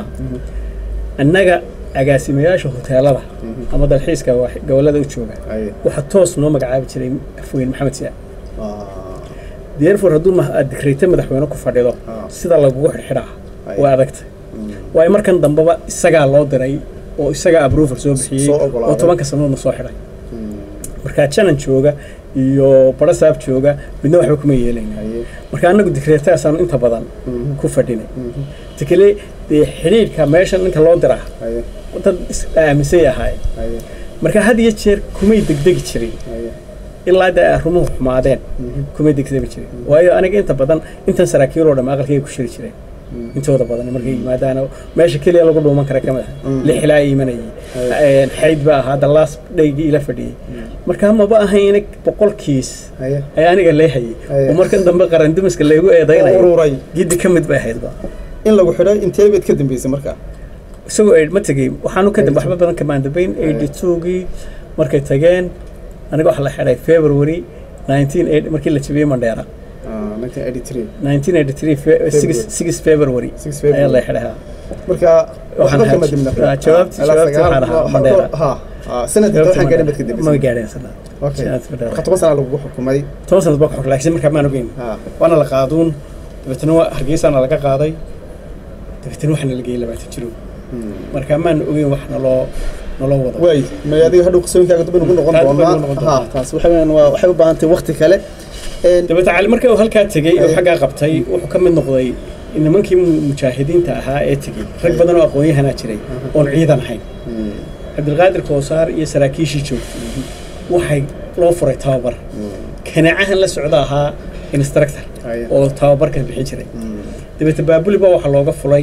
annaga agaasimayaasha hoteelada ama dalxiiska wax- gobollada u jooga haye waxaa toos noo magacaabi jiray afweyn maxamed siyaad Ah, therefore hadduu ma- aad dikreyta madaxweyne ku fadhido Ah. sida lagugu xidhxidhaa Haye. way adagtay waayo markan dambeba isagaa loo diray oo isagaa approval soo bixiyey Soo ogolaaday. oo tobanka sanadoodna soo xidhay markaa janan jooga iyo barasaab jooga midna waxba kuma yeelayn haye marka annagu dikreetaasaanu inta badan ku fadhinay tikale dee xidhiidhka meeshan ninka loo diraa haye dad is aaminsay ahaayeen haye marka had iyo jeer kumay degdegi jirin haye ilaa dee ay rumuhu xumaadeen kumay degdegi jirin waayo aniga inta badan intan saraakiiloo dhamm aqalkayga ku shiri jireen intooda badan markay yimaadaan oo meesha keliya lagu dhuuman kara ka mid ah lixilaa imanayay xayd baa ahaa dallaas dhaygii ila fadhiyey marka maba ahayna boqolkiis haye ayaa aniga leehayay Aye. oo markan dambe qaran dumiska laygu oo eedaynayo ururay giddi ka mid bay ahaydba in lagu xidhay intee baad ka dambeysay markaa isagoo aid ma tegey waxaanu ka dambe waxba badan kamaan dambeyn eighty two-gii markay tageen aniga waxaa la xidhay february nineteen markii la jabiyey mandheera Ah, 1983 nineteen eighty three six february 6 February. ayaa la xidhay ha marka Waxaan waxba kama haj- dimna ah, jawaabti- jawaabti waxaan ahaa Mandela. ha ha sanadka waxaan gaadhin baad ka ma dambeysay gaadheen sana okay sanadka Mandela. marka toban sana lagu xukumay toban sanad baa ku xog laakiin markaa maan ogeyn ha waana la qaaduun dabeetana waa hargeysaana laga qaaday dabeetana waxaana la geeyey labaatan jiro marka maan ogeyn wax naloo naloo wado waay may adiga hadhow qisooyinkaaga dib ugu noqon Aad bay ugu doonaa noqon ha doonaa. taas waxa weeyaan waa waxay u baahan tahay waqti kale dabeete cali marka uu halkaa tegey oo xaggaa qabtay wuxuu ka mid noqday nimankii mujaahidiinta ahaa ee tegey rag badan oo aqoon-yahanaa jiray oon ciidan ahayn cabdilqaadir koosaar iyo saraakiishii joogtay waxay loo furay tababar kanaacahan la socda ahaa instructor oo tababarka bixin jiray dabeete baabuliba waxaa looga fulay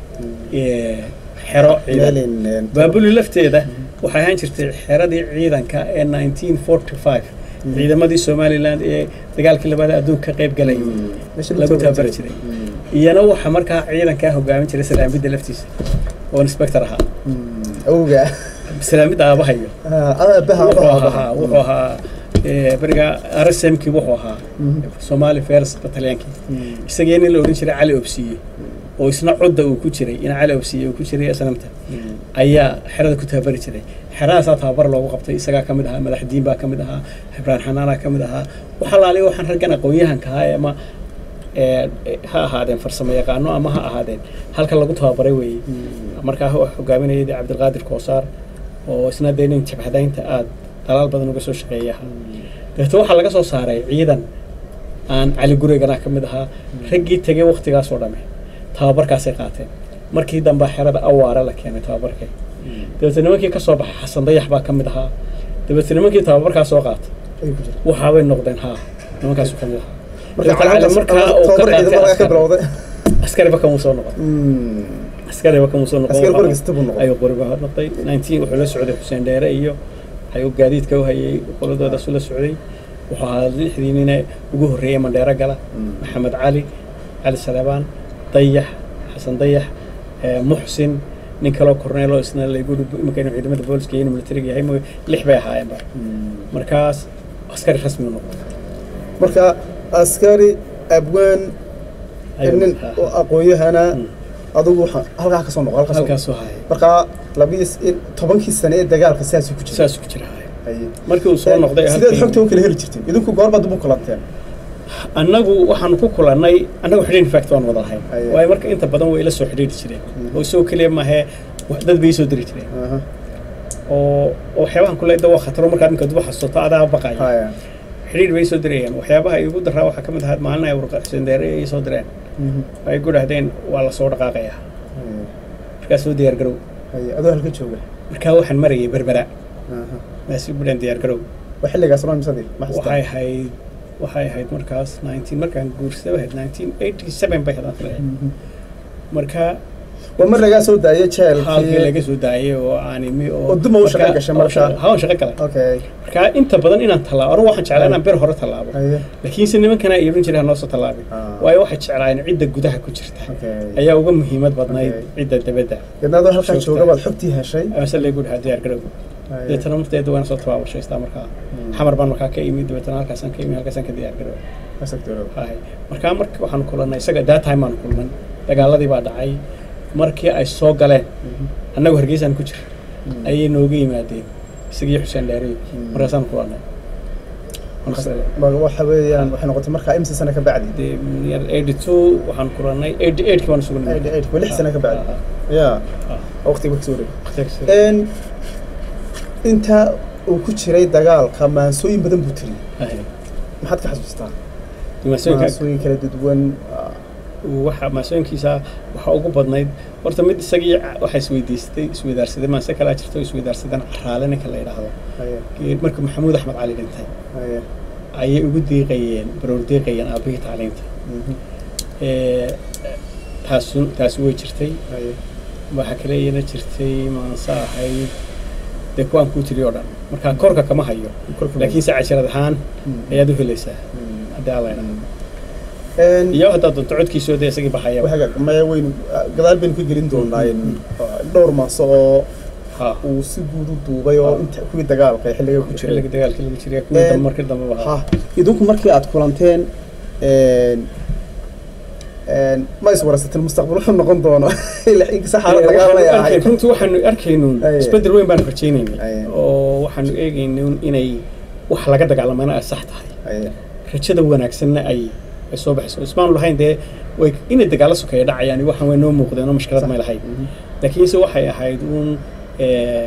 xero ciidan baabuli lafteeda waxay ahaan jirtay xeradii ciidanka ee nineteen forty five ciidamadii somaliland ee dagaalkii labaad adduunka ka qayb galay lagu tababari jiray iyana waxa markaa ciidankaa hogaamin jiray salaamidda laftiisa oo inspector ahaa awga salaamidda aabahayo wuxuu ahaa wuxuu ahaa beriga rsmkii wuxuu ahaa somali fers batalyankii isagii nin la odhan jiray cali obsiye oo isna codda uu ku jiray in cali obsiye uu ku jiray sanamta ayaa xerada ku tababari jiray xeradaasaa tababar loogu qabtay isagaa ka mid ahaa madaxdiin baa ka mid ahaa ibraan xanaanaa ka mid ahaa waxa laaliya waxaan raggan aqoon-yahanka ahaa ama ha ahaadeen farsamo yaqaano ama ha ahaadeen halka lagu tababaray weeye markaa hogaaminayay cabdilqaadir koosaar oo isna dee nin jabhadaynta aada dalaal badan uga soo shaqeeya dabeete waxaa laga soo saaray ciidan aan cali gurigana ka mid ahaa raggii tegay waktigaasoo dhame tababarkaasay qaateen markii dambe xerada awaare la keenay tababarkay dabeete nimankii ka soo baxay xasan dayax baa ka mid ahaa dabeete nimankii tababarkaa soo qaatay waxaabay noqdeen haa nimankaasu ka mid ahaa markaa uu ka qaatay askariba kamuu soo noqon askariba kamuu soo noqon ayuu qoriba noqday nineteen wuxuu la socday xuseen dheere iyo ayuu gaadiidka u hayay qoladoodaasuu la socday wuxuu ahaa lixdii nine ugu horreeyey mandheero gala maxamed cali cali saleebaan dayax xasan dayax muxsin nin kaloo korneelo isna laygu iminka inuu ciidamada booliska iyo inuu militariga yahay mooy lix bay ahaayeenba markaas askari rasmi u noqday marka askari abwaan nin aqoon-yahana adugu halkaa ka soo noqo halkaasoo haya markaa labiis tobankii sane ee dagaalka sidaasuu ku jira saasuu ku jira markii uu soo noqday sideed xogta u kala heli jirteen idinku goorbaad ubu kulanteen annagu waxaanu ku kulannay annagu xidhiir fact waan wada lahayn waayo marka inta badan way ila soo xidhiiri jireen oo isagoo keliya maahee dad bay soo diri jireen oo waxyaabahan kule da waa khataro markaad ninka duba xasuuto adaa baqaya xidhiir bay soo dirayeen waxyaabaha igu daraa waxaa ka mid ahaa maalin ay warqa xuseen deere ay soo direen ay ku dhahdeen waa la soo dhaqaaqayaa markaa soo diyaar garow adoo halka jooga markaa waxaan marayay berbera maasi bulan diyaar garow waa xilligaas ma misadii waxay ahayd waxay ahayd markaas nineteen markaan guursaday ahayd nineteen eighty seven bay hadaan filahay marka waa mar lagaa soo daayay halkii laga soo daayay oo aan imi oo duma u shaqo gashay marka hawan shaqo galay okay marka inta badan inaan tallaabo anigu waxaan jeclaa inaan ber hore tallaabo laakiinse nimankana ay oran jiray hanoo soo tallaabin waayo waxay jeclaayeen cidda gudaha ku jirta ayaa uga muhiimad badnayd cidda dabadda yadna adoo halkaa jooga baad xogtii heshay ase laygu dhahaa diyaar garow deetana marteeda waana soo tabaabashaystaa markaa xamar baan markaa ka imi dabeetana halkaasaan ka imi halkaasaan ka diyaar garow markaa marka waxaanu kulannay isaga that time aanu kulman dagaaladii baa dhacay markii ay soo galeen annagu hargeysaan ku jira ayay nooga yimaadeen isagii xuseen dheeriy markaasaan kulannay waxa weeyaan waxay noqotay markaa imsa sano ka bacdi eighty two waxaan kulannay eighty eightkii baan sugnay eighty eight lix sano ka bacdi ya waqtiga kasoo wareegay inta uu ku jiray dagaalka maansooyin badan buu tiriyey maxaad ka xasuustaa maansooyin kala duwan waxa maasooyinkiisa waxaa ugu badnayd horta mid isagii waxaa isweydiistay isweydaarsaday maase kalaa jirto isweydaarsadeen caraale ninka la yidhaahdo marka maxamuud axmed cali dhintay ayay ugu diiqayeen baroor diiqayeen aabbihii tacliinta taasu taasi way jirtay waxaa kale iyana jirtay maanse ahayd dee kuwaan kuu tiriy oo dhan marka korka kama hayo laakiinse casharad ahaan ayaad u helaysaa haddii alla idhaahdo iyo haddaad doonto codkiisoo dee isagii baxaya maya waynu gadaal baynu ka gelin doonaa dhowr maaso oo uu si guud u duubay oo inta kuwii dagaalka xilliga ku jiray xilliga dagaalka lagu jiray kuwii dambe markii dambe ha idinku markii aad kulanteen ma is waraysateen mustaqbal wuxuu noqon doono inkasta xaalad dagaalay ahay runtii waxaanu arkaynuun isbedel weyn baanu rajaynaynay oo waxaanu eegaynuun inay wax laga dagaalamana ay sax tahay rajada wanaagsanna ay ay soo baxayso ismaanu lahayn dee way inay dagaalo sokeeya dhacayaan waxaan way noo muuqdeen oo mashkilad may lahayd laakiinse waxay ahayd uun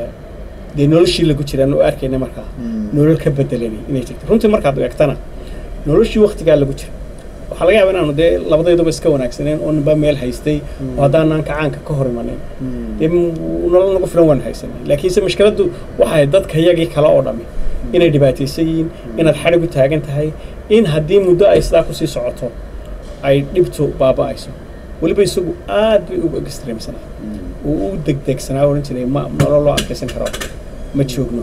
dee noloshii lagu jiraan oo arkayna markaa nolol ka bedelani inay jirto runtii markaad eegtana noloshii waktigaa lagu jira waxaa laga yaaba inaanu dee labadayduba iska wanaagsaneen oo ninba meel haystay oo haddaanaan kacaanka ka hor imanin dee nolol nagu filan waan haysanay laakiinse mushkiladdu waxay dadka yagii kale oo dhami inay dhibaataysan yihiin inaad xadhig u taagan tahay in haddii muddo ay sidaa kusii socoto ay dhibtu baaba'ayso weliba isagu aad bay ugu extreemsanaa uu u degdegsanaa odhan jiray ma nolol loo adkaysan karo ma joogno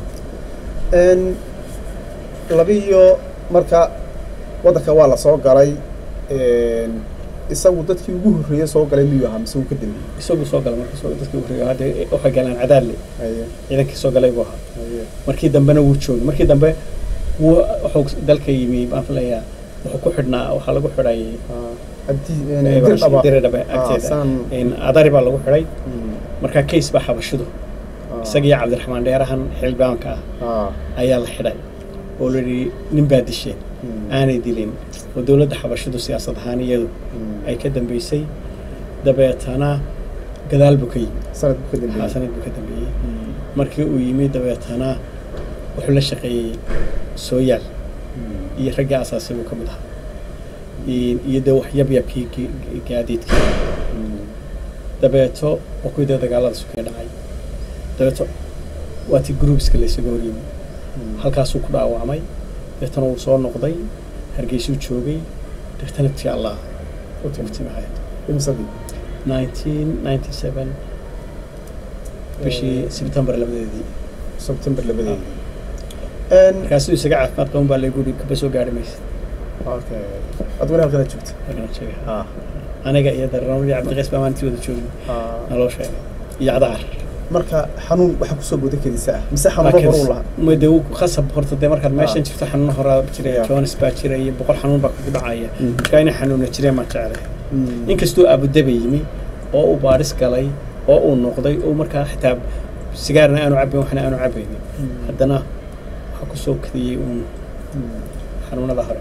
labiyo marka waddanka waa la soo galay isagu dadkii ugu horreeyey soo galay miyuu ahaa mise uu ka dambeeyey isagu soo galay marka soo dadkii ugu horreeyay hadda waxay galeen cadaadle ciidankii soo galay buu ahaa markii dambena wuu joogay markii dambe wuu wuxuu dalka yimi baan filayaa wuxuu ku xidhnaa waxaa lagu xidhay diridhabe agteeda adari baa lagu xidhay markaa case baa xabashidu isaga iyo cabdiraxmaan dheerahan xildhibaanka ah ayaa la xidhay oo la yidhi nin baa disheen aanay dilin oo dowladda xabashidu siyaasad ahaan iyadu ay ka dambeysay dabeetana gadaal buu ka yimi sanad buu ka dambeeyey markii uu yimi dabeetana wuxuu la shaqeeyey sooyaal iyo raggii asaasay buu ka mid ahaa iyo dee wax yabyabkii gaadiidkii dabeeto waa kuwii dee dagaalada sukee dhacay dabeeto waa tii groupska laysaga hor yimi halkaasuu ku dhaawacmay dabeetana wuu soo noqday hargeysuu joogay dabeetana tii allah u tiftimahay nineteen ninety seven bishii sebtembar labadeedii sebtembar labadeedii markaasuu isaga caafimaad qaban baa lagu yidhi kaba soo gaari maysa ad weli halkana joogta aniga iyo daranadii cabdiqays baa maalintii wada joogay naloo sheegay iyo cadaar marka xanuun waxaa kusoo bodan kadiisa ah mise xanuuno hore u lahaa de khasab horta dee markaad meeshan jirto xanuuno horaa jira jones baa jira iyo boqol xanuun baa kugu dhacaya markaa inay xanuuna jireen maan jeclay inkastuu abudaba yimi oo uu baadhis galay oo uu noqday oo markaa xitaa sigaarna aanu cabayn waxna aanu cabaynin haddana waxaa kusoo kadiyey uun xanuunada hore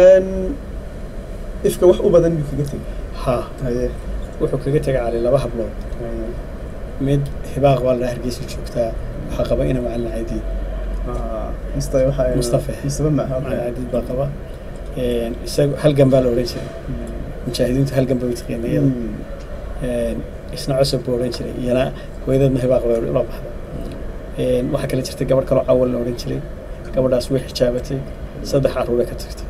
ifka wax u badan buu kaga tegay ha wuxuu kaga tegay cali laba hablood mid hibaaq baa la hargeysa joogtaa waxaa qaba ina macalin cadiid mustafa macalin cadiid baa qaba isaga halgan baa la odhan jiray mujaahidiintu halgan bay utaqeena iyada isna cusub buu odhan jiray iyana hooyadeedna hibaaq bay la baxda waxaa kale jirtay gabadh kaloo cawal la odhan jiray gabadhaas way xijaabatay saddex caruuray ka tagtay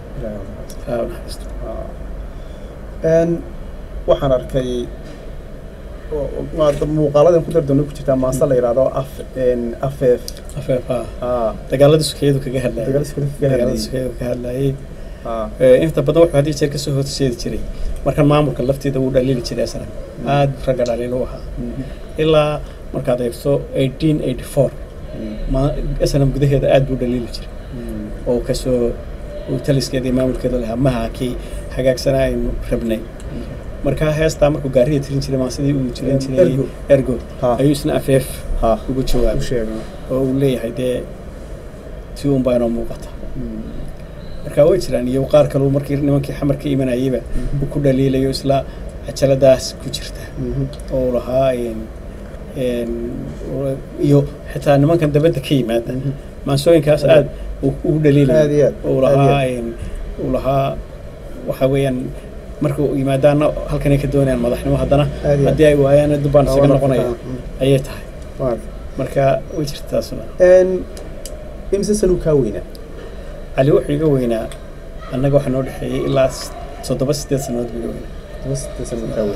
waxaan arkay muuqaaladan ku dardoona ku jirtaa maase la yidhahdo af afeef afeef dagaaladii sukeyadu kaga hadlayay dagaaladii sukeyadu kaga hadlayay inta badan wuxuu haddii jeer kasoo horseedi jiray markan maamulka lafteeda wuu dhaliili jiray asna aad ragga dhaliil u ahaa ilaa markaad eegto eighteen eighty four snm gudaheeda aad buu dhaliili jiray oo kasoo uu taliskeeda iyo maamulkeeda lahaa maha kii hagaagsanaa aynu rabnay markaa heestaa markuu gaariga tirin jiray maa sidii uu jirin jiray ergo ayuu isna afeef ugu jawaabay oo uu leeyahay dee tii un baa inoo muuqata markaa way jiraan iyo qaar kaleu markii nimankii xamar ka imanayeyba uu ku dhaliilayo isla cajaladaas ku jirta oo lahaa iyo xitaa nimankan dabadda ka yimaada maansooyinkaas aad ugu dhaliilaya uu lahaa uu lahaa waxa weeyaan markuu yimaadaana halkanay ka doonayaan madaxnimo haddana haddii ay waayaan dubbaan isaga noqonaya ayay tahay marka way jirta taasuna imse sanuu kaa weynaa cali wuxuu iga weynaa annaga waxaa noo dhexeeyey ilaa toddoba sideed sannadood buu iga weynaa toddoba sideed sannadood kaa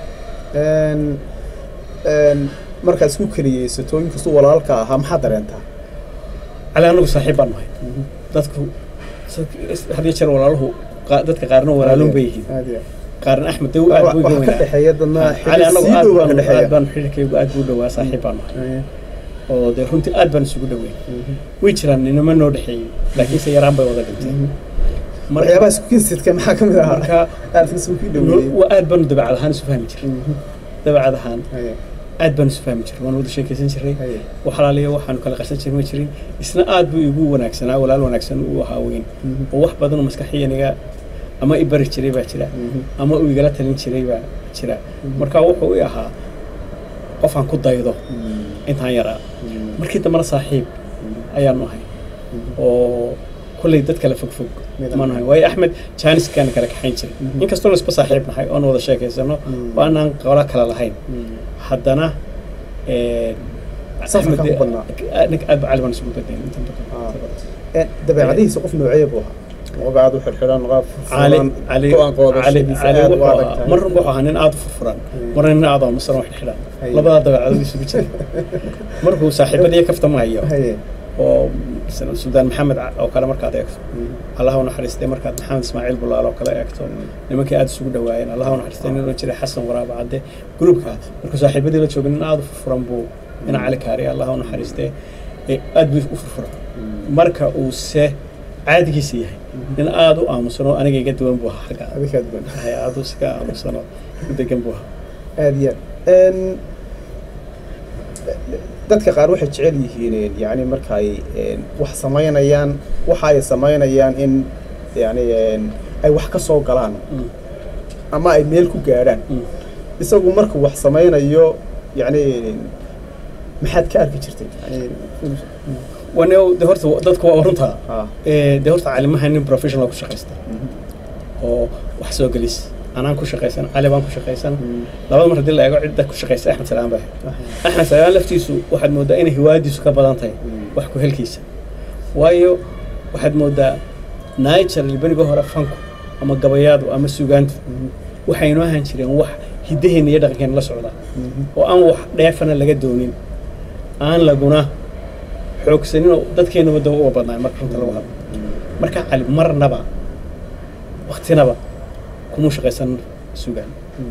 weynaa markaad isku keliyeysato inkastuu walaalka ahaa maxaa dareentaa cali anagu saaxiib baan nahay dadku hadiyo jeer walaaluhu dadka qaarna walaalun bay yihiin qaarna axmed daw aad buu ka dhexeeya dadna cali anagu aad baan xiriirkaygu aad buu dhawaa saaxiib baan nahay oo dee runtii aad baan isugu dhaweyn way jiraan inama noo dhexeeyey laakiinse yaraan bay wada dhinteen waxyaabaha isku kinsidka maxaa ka mid ahaa marka aad isugu dhaweeyey aad baanu dabacad ahaan isu fahmi jiray dabacad ahaan aad baan isu fahmi jiray waan wada sheekaysan jiray waxalaaliya waxaanu kala qarsan jiray ma jirin isna aad buu igu wanaagsanaa walaal wanaagsan uu ahaa weyn oo wax badan oo maskaxiyaniga ama i bari jiray baa jira ama uu igala talin jiray baa jira marka wuxuu i ahaa qofaan ku daydo intaan yaraa markii dambena saaxiib ayaanu ahay oo kolley dad kale fog fog Midaan. ma nahay waayo axmed jaaniskaana kala kaxayn jiray Mhm. inkastoona isba saaxiib nahay oon wada sheekaysano Mm. oo aanaan qolo kale lahayn haddana Safarka ku badnaa. ninka aad ba cali baan isugu bedelay inta badan Ee, dabeecadihiisa qof noocee buu ahaa qof aad u xirxiran qof cali furan, cali go-aan cali qaadashadiisa cali aad u wuxuu adag ahaa tahay. mar wuxuu ahaa nin aad u furfuran Mm. marna nin aad oo masaran wax xidhan Haye. labadaa dabeecadood isugu jira markuu saaxiibadii kaftamayo Haye. oo masalan suldaan maxamed ca- oo kale markaad eegto Mm. allaha u naxariistay markaad maxamed ismaaciil bulaal oo kale eegto nimankii aad isugu dhawaayeen allaha u naxariistay nin oran jiray xasan waraaba cadde gruubka markuu saaxiibadii la joogay nin aad u furfuran buu ina cali kaari allaha u naxariistay ee aad buu u furfuran marka uu se caadigiisa yahay nin aad u aamusan oo aniga iga duwan buu ahaa xagga Adiga aad baan. hay aad u iska aamusan oo u degan buu ahaa aad iyo aad Een, dadka qaar waxay jecel yihiin yani marka ay een, wax samaynayaan waxa ay samaynayaan in yani een, ay wax ka soo galaan Mm. ama ay meel ku gaadhaan Mm. isagu markuu wax samaynayo yani maxaad ka arki jirtay yani wane de horta dadku waa runtaa ha Ee, de horta calimaha nin professional ku shaqaysta Mhm. oo wax soo gelis anaan ku shaqaysan cali baan ku shaqaysan Mm. labada mar haddii la eego cidda ku shaqaysa axmed salaan baa axmed salaan laftiisu waxaad moodaa inay hiwaadiisu ka badan tahay Mm. wax ku helkiisa waayo waxaad moodaa niger libaniga hore fanku ama gabayaadu ama sugaantu Mhm. waxaynoo ahaan jireen wax hiddaheenna iyo dhaqankeena la socda Mhm. oo aan wax dheefana laga doonin aan laguna xoogsanin oo dadkeenna wadda uga badnaa marka runta lagu hadlo marka cali marnaba waktinaba kuma shaqaysan sugaan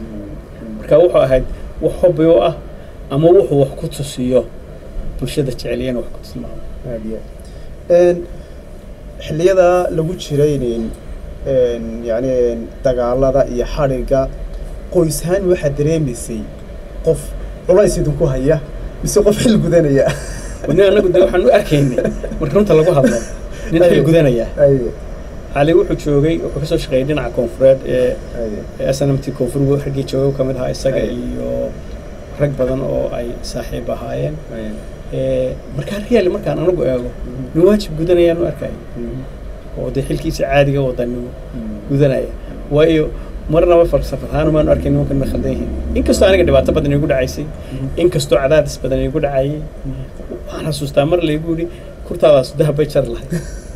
marka wuxuu ahayd wax hobby u ah ama wuxuu wax ku tusiyo bulshada jeceliyana wax ku tilmaamo aad iyo aad xilliyada lagu jiray nin- een, yani dagaalada iyo xadhiga qoyshaan waxaa dareemaysay qof culays idinku haya mise qof xil gudanaya nin anagu de waxaan u arkaynay marka runta lagu hadlo nin xil gudanaya Ay, cali wuxuu joogay wuxuu kasoo shaqeeyay dhinaca koonfureed ee ay, ee snmt koonfur raggii joogay ka mid ahaa isaga Ay. iyo rag badan oo ay saaxiib ahaayeen ay. Ee, markaa reali markaan anagu eego Mhm. nin waajib gudanayaan u arkaya Mhm. oo dee xilkiisa caadiga wadanimo Mhm. gudanaya waayo marnaba falsafad ahaan maanu arkin nimankan ma khaldan yihiin inkastoo aniga dhibaato badan igu dhacaysay inkastoo cadaadis badan igu dhacayay waxaan xasuustaa mar laygu yidhi kurtaadaas dahab bay jar lahayd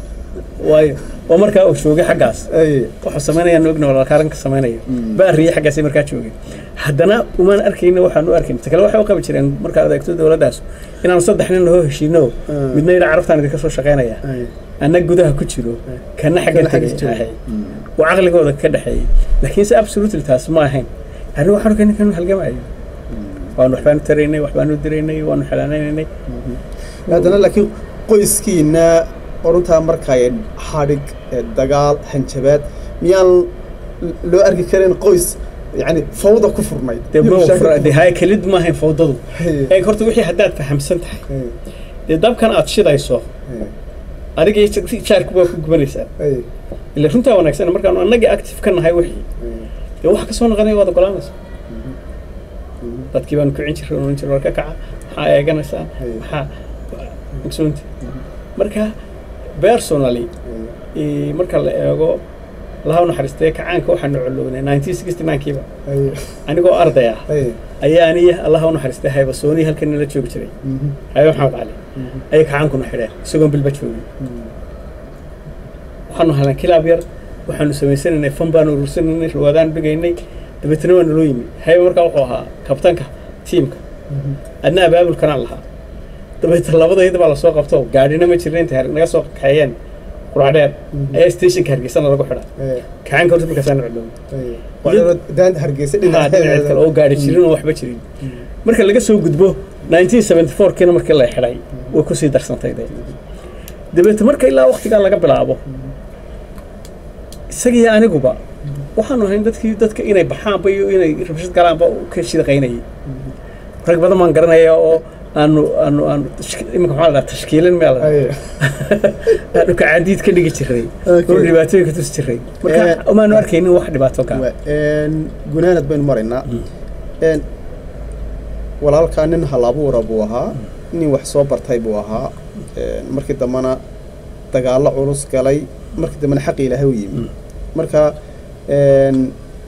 waayo oo markaa uu joogay xaggaas Ay, wuxuu samaynayaan ogna walaalkaaranka samaynaya Mm. baa riyay xaggaasay markaa joogay haddana umaan arkayna waxaan u arkayn ta kale waxay u qabi jireen markaad eegto dowladdaas inaanu saddex nin hoo heshiino Mm. midna yidha carabtaan idinka soo shaqaynaya ay. anna gudaha ku jiro kana xagga Kana xagga tegay jiro. ahay Mm. oo caqligooda ka dhexeeyey laakiin se absolutely taas ma ahayn arrin waxaan arkay ninkan halgamayo waanu waxbaanu taraynay waxbaanu diraynay waanu xelaanaynay haddana laakiin qoyskiina oruntaa markay xadhig ee dagaal hanjabaad miyaan loo arki karin qoys yani fawda ku furnayd dee iyo bro mashaakil ku dee haya kelid ma ahayn fawdadu Hey. ee horta wixii haddaad fahamsan tahay Hey, dee dabkan aad shidayso hey, adiga iyo jaarku waa ku gubanaysaa hey, ila runtaa wanaagsan markaanu annagii active ka nahay wixii hey. dee wax kasoo noqonaya waad ogolaanaysa Mhm. dadkii baanu kicin jiray oran jiray war ka kaca maxaa eeganaysaa Hey. maxaa ogsoonti marka personally Hey, ee, marka la eego laha u naxariistay kacaanka waxaanu colownay nineteen sixty nine-kiiba hey, anigoo arday ah hey. ayaa aniya allaha u naxariistay haybasoonii halkan nala joogi jiray Mhm. haye maxamed cali Mhm. ayay kacaankuna xidheen isagoon bilba joogin Mhm. waxaanu halan kilaab yar waxaanu samaysanaynay fan baanu urursanaynay rawaadaan dhigaynay dabeetana waa naloo yimi hayba markaa wuxuu ahaa kabtanka tiimka Mhm. adna abaabulkanaan lahaa dabeetana labadayda baa lasoo qabto gaadhina ma jirna intay naga soo kaxeeyeen quraadheer Mhm. ayaa stationka hargeysana lagu xidha Hey, kacaanka horta markaasaan colownay hey. Waa inuu daanta hargeysa dhinaca dhinaceed kale oo gaadhi jirin oo waxba jirin marka laga soo gudbo 1974 kiina markii la xidhay way kusii darsantay dee dabeete marka ilaa waktigaa laga bilaabo isagii aniguba waxaanu ahayn dadkii dadka inay baxaanba iyo inay rabshad galaanba ka shidaqaynayay rag badan baan garanaya oo aanu aanu aanu tashki- iminka maxaa la dhaha tashkiilin meel Hey. aanu kacaadiid ka dhigi jiray Okay. oo dhibaatooyin ka tusi jiray marka Eh, umaanu arkaynin wax dhibaato gaa Wa- een, gunaanad baynu maraynaa Een, walaalkaa nin hal abuura buu ahaa nin wax soo bartay buu ahaa Een, markii dambena dagaallo culus galay markii dambena xaqi ilaahay u yimi marka een,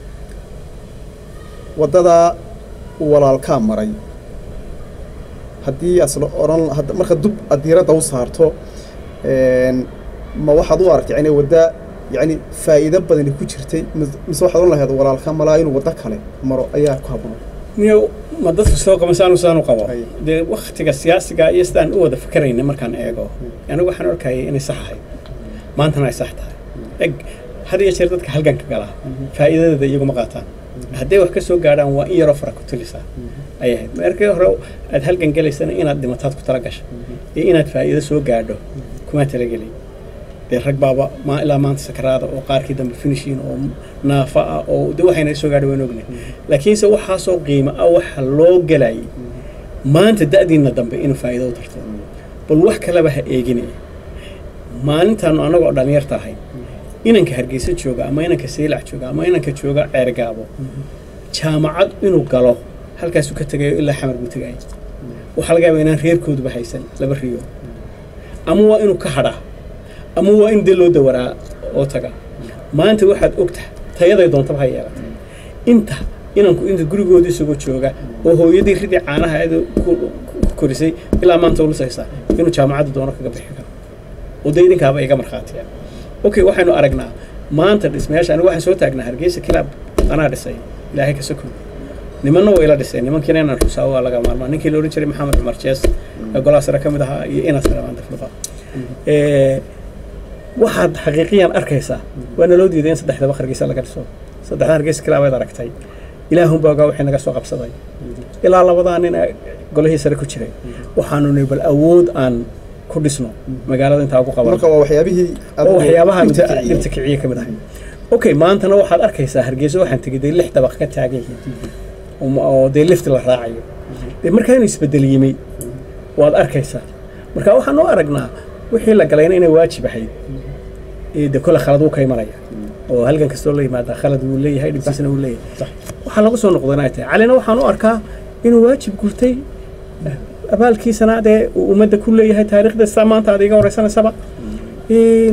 waddadaa uu walaalkaa maray haddii asla odhan hadda- marka dub aad diiradda u saarto een, ma waxaad u aragtay yani wadda yani faa'iido badani ku jirtay mis- mise waxaad odhan lahayd walaalka malaa inuu waddo kale maro ayaa ku habboon niyo ma dadka soo qaba saanu saanu qabo Ay. dee waktiga siyaasiga iyo sidaan u wada fikirayna markaan eego anigu waxaan arkayay inay sax ahayd maantana ay sax tahay eg had iyo jeer dadka halganka galaa faa'iidadeeda iyaguma qaataan hadday wax ka soo gaadhaan waa in yaroo fara ku tulisaa ayay ahayd markii hore aad halgan gelaysana inaad dhimataad ku tala gasha iyo inaad faa'iido soo gaadho kuma talagelin dee rag baaba ma ilaa maanta sakaraada oo qaarkii dambe finishin oo naafa ah oo de waxayna soo gaadhay waan ognay laakiinse waxaasoo qiimo ah waxa loo gelayay maanta da'diinna dambe inuu faa'iido u tarto bal wax kaleba ha eeginaya maalintaanu annagoo dhallinyarta ahay inanka hargeysa jooga ama inanka saylac jooga ama inanka jooga ceergaabo jaamacad inuu galo halkaasuu ka tegayo ilaa xamar buu tegaya waxaa laga yaabaa inaan reerkooduba haysan laba riyo ama waa inuu ka hadhaa ama waa in dee loo dawaraa oo taga maanta waxaad ogtahay tayaday doontaba ha yeelatay inta inanku inta gurigooda isagoo jooga oo hooyadii ridii caanaha ayada ku ku korisay ilaa maanta ulusaysaa inuu jaamacadda doono kaga bixi karo oo dee idinkaaba iga markhaatiya okay waxaynu aragnaa maanta dhismayaasha anigu waxaan soo taagnaa hargeysa kilaab anaa dhisay ilaahay ka sokow nimanna waa ila dhisay nimankiina inaan xusaa waa laga maarmaa ninkii la odhan jiray maxamed cumar jees ee golaha sare ka mid ahaa iyo inas kale maanta filqa waxaad xaqiiqiyan arkaysaa waa naloo diiday in saddexdaba hargeysa laga dhiso saddexda hargeysa kilaabaad aragtay ilaahunbaa ogaa wixii naga soo qabsaday ilaa labadaa nin ee golihii sare ku jiray waxaanu nihi bal awood aan ku dhisno magaalada intaa ugu qaban marka waa waxyaabihii oo waxyaabaha dhibta kiciyey. dhibta kiciye ka mid ahay okay maantana waxaad arkaysaa hargeysa waxaan tegey dee lix dabaq ka taagan yihiin oo ma- oo dee lift la raacayo dee markaa inuu isbedel yimi waad arkaysaa marka waxaan u aragnaa wixii la galayna inay waajib ahayd ee dee kole khalad wuu ka imanaya oo halgan kastoo la yimaada khalad wuu leeyahay dhibkiisana wuu leeyahay waxaa lagu soo noqday inay tahay calina waxaan u arkaa inuu waajib gurtay abaalkiisana dee uu ummadda ku leeyahay taariikhda sidaa maanta aad iga horeysanaysaba Een,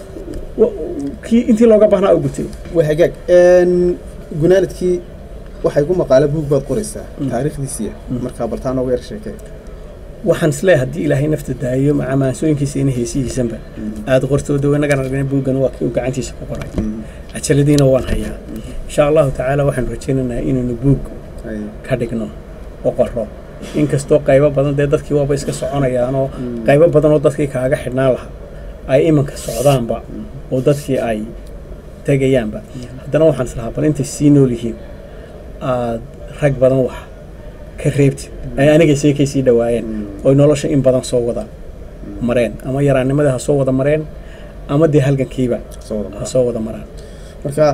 wa- kii intii looga baahnaa u gutay waa hagaag Een, gunaanadkii waxay ku maqaala buug baad qoraysaa taariikhdiisiya markaa baltaa nooga yar sheekee waxaan isleeyahay haddii ilaahay nafta daayo maca maansooyinkiisa ina heesihiisanba aada qortooda inagaan argna buuggan waa kii uu gacantiisa ku qoray cajaladiina waan hayaa insha allahu tacaala waxaanu rajaynaynaa inaynu buug Ay, ka dhigno oo qoro inkastoo qaybo badan dee dadkii waaba iska soconayaanoo qaybo badan oo dadkii kaaga xidhnaan lahaa ay iminka socdaanba oo dadkii ay tegayaanba haddana waxaan islahaa bal intay sii nool yihiin aad rag badan wax ka reebtid ay aniga seekay sii dhawaayeen oy nolosha in badan soo wada mareen ama yaraannimadii ha soo wada mareen ama dee halgankiiba soo wada ha mara. soo wada maraan marka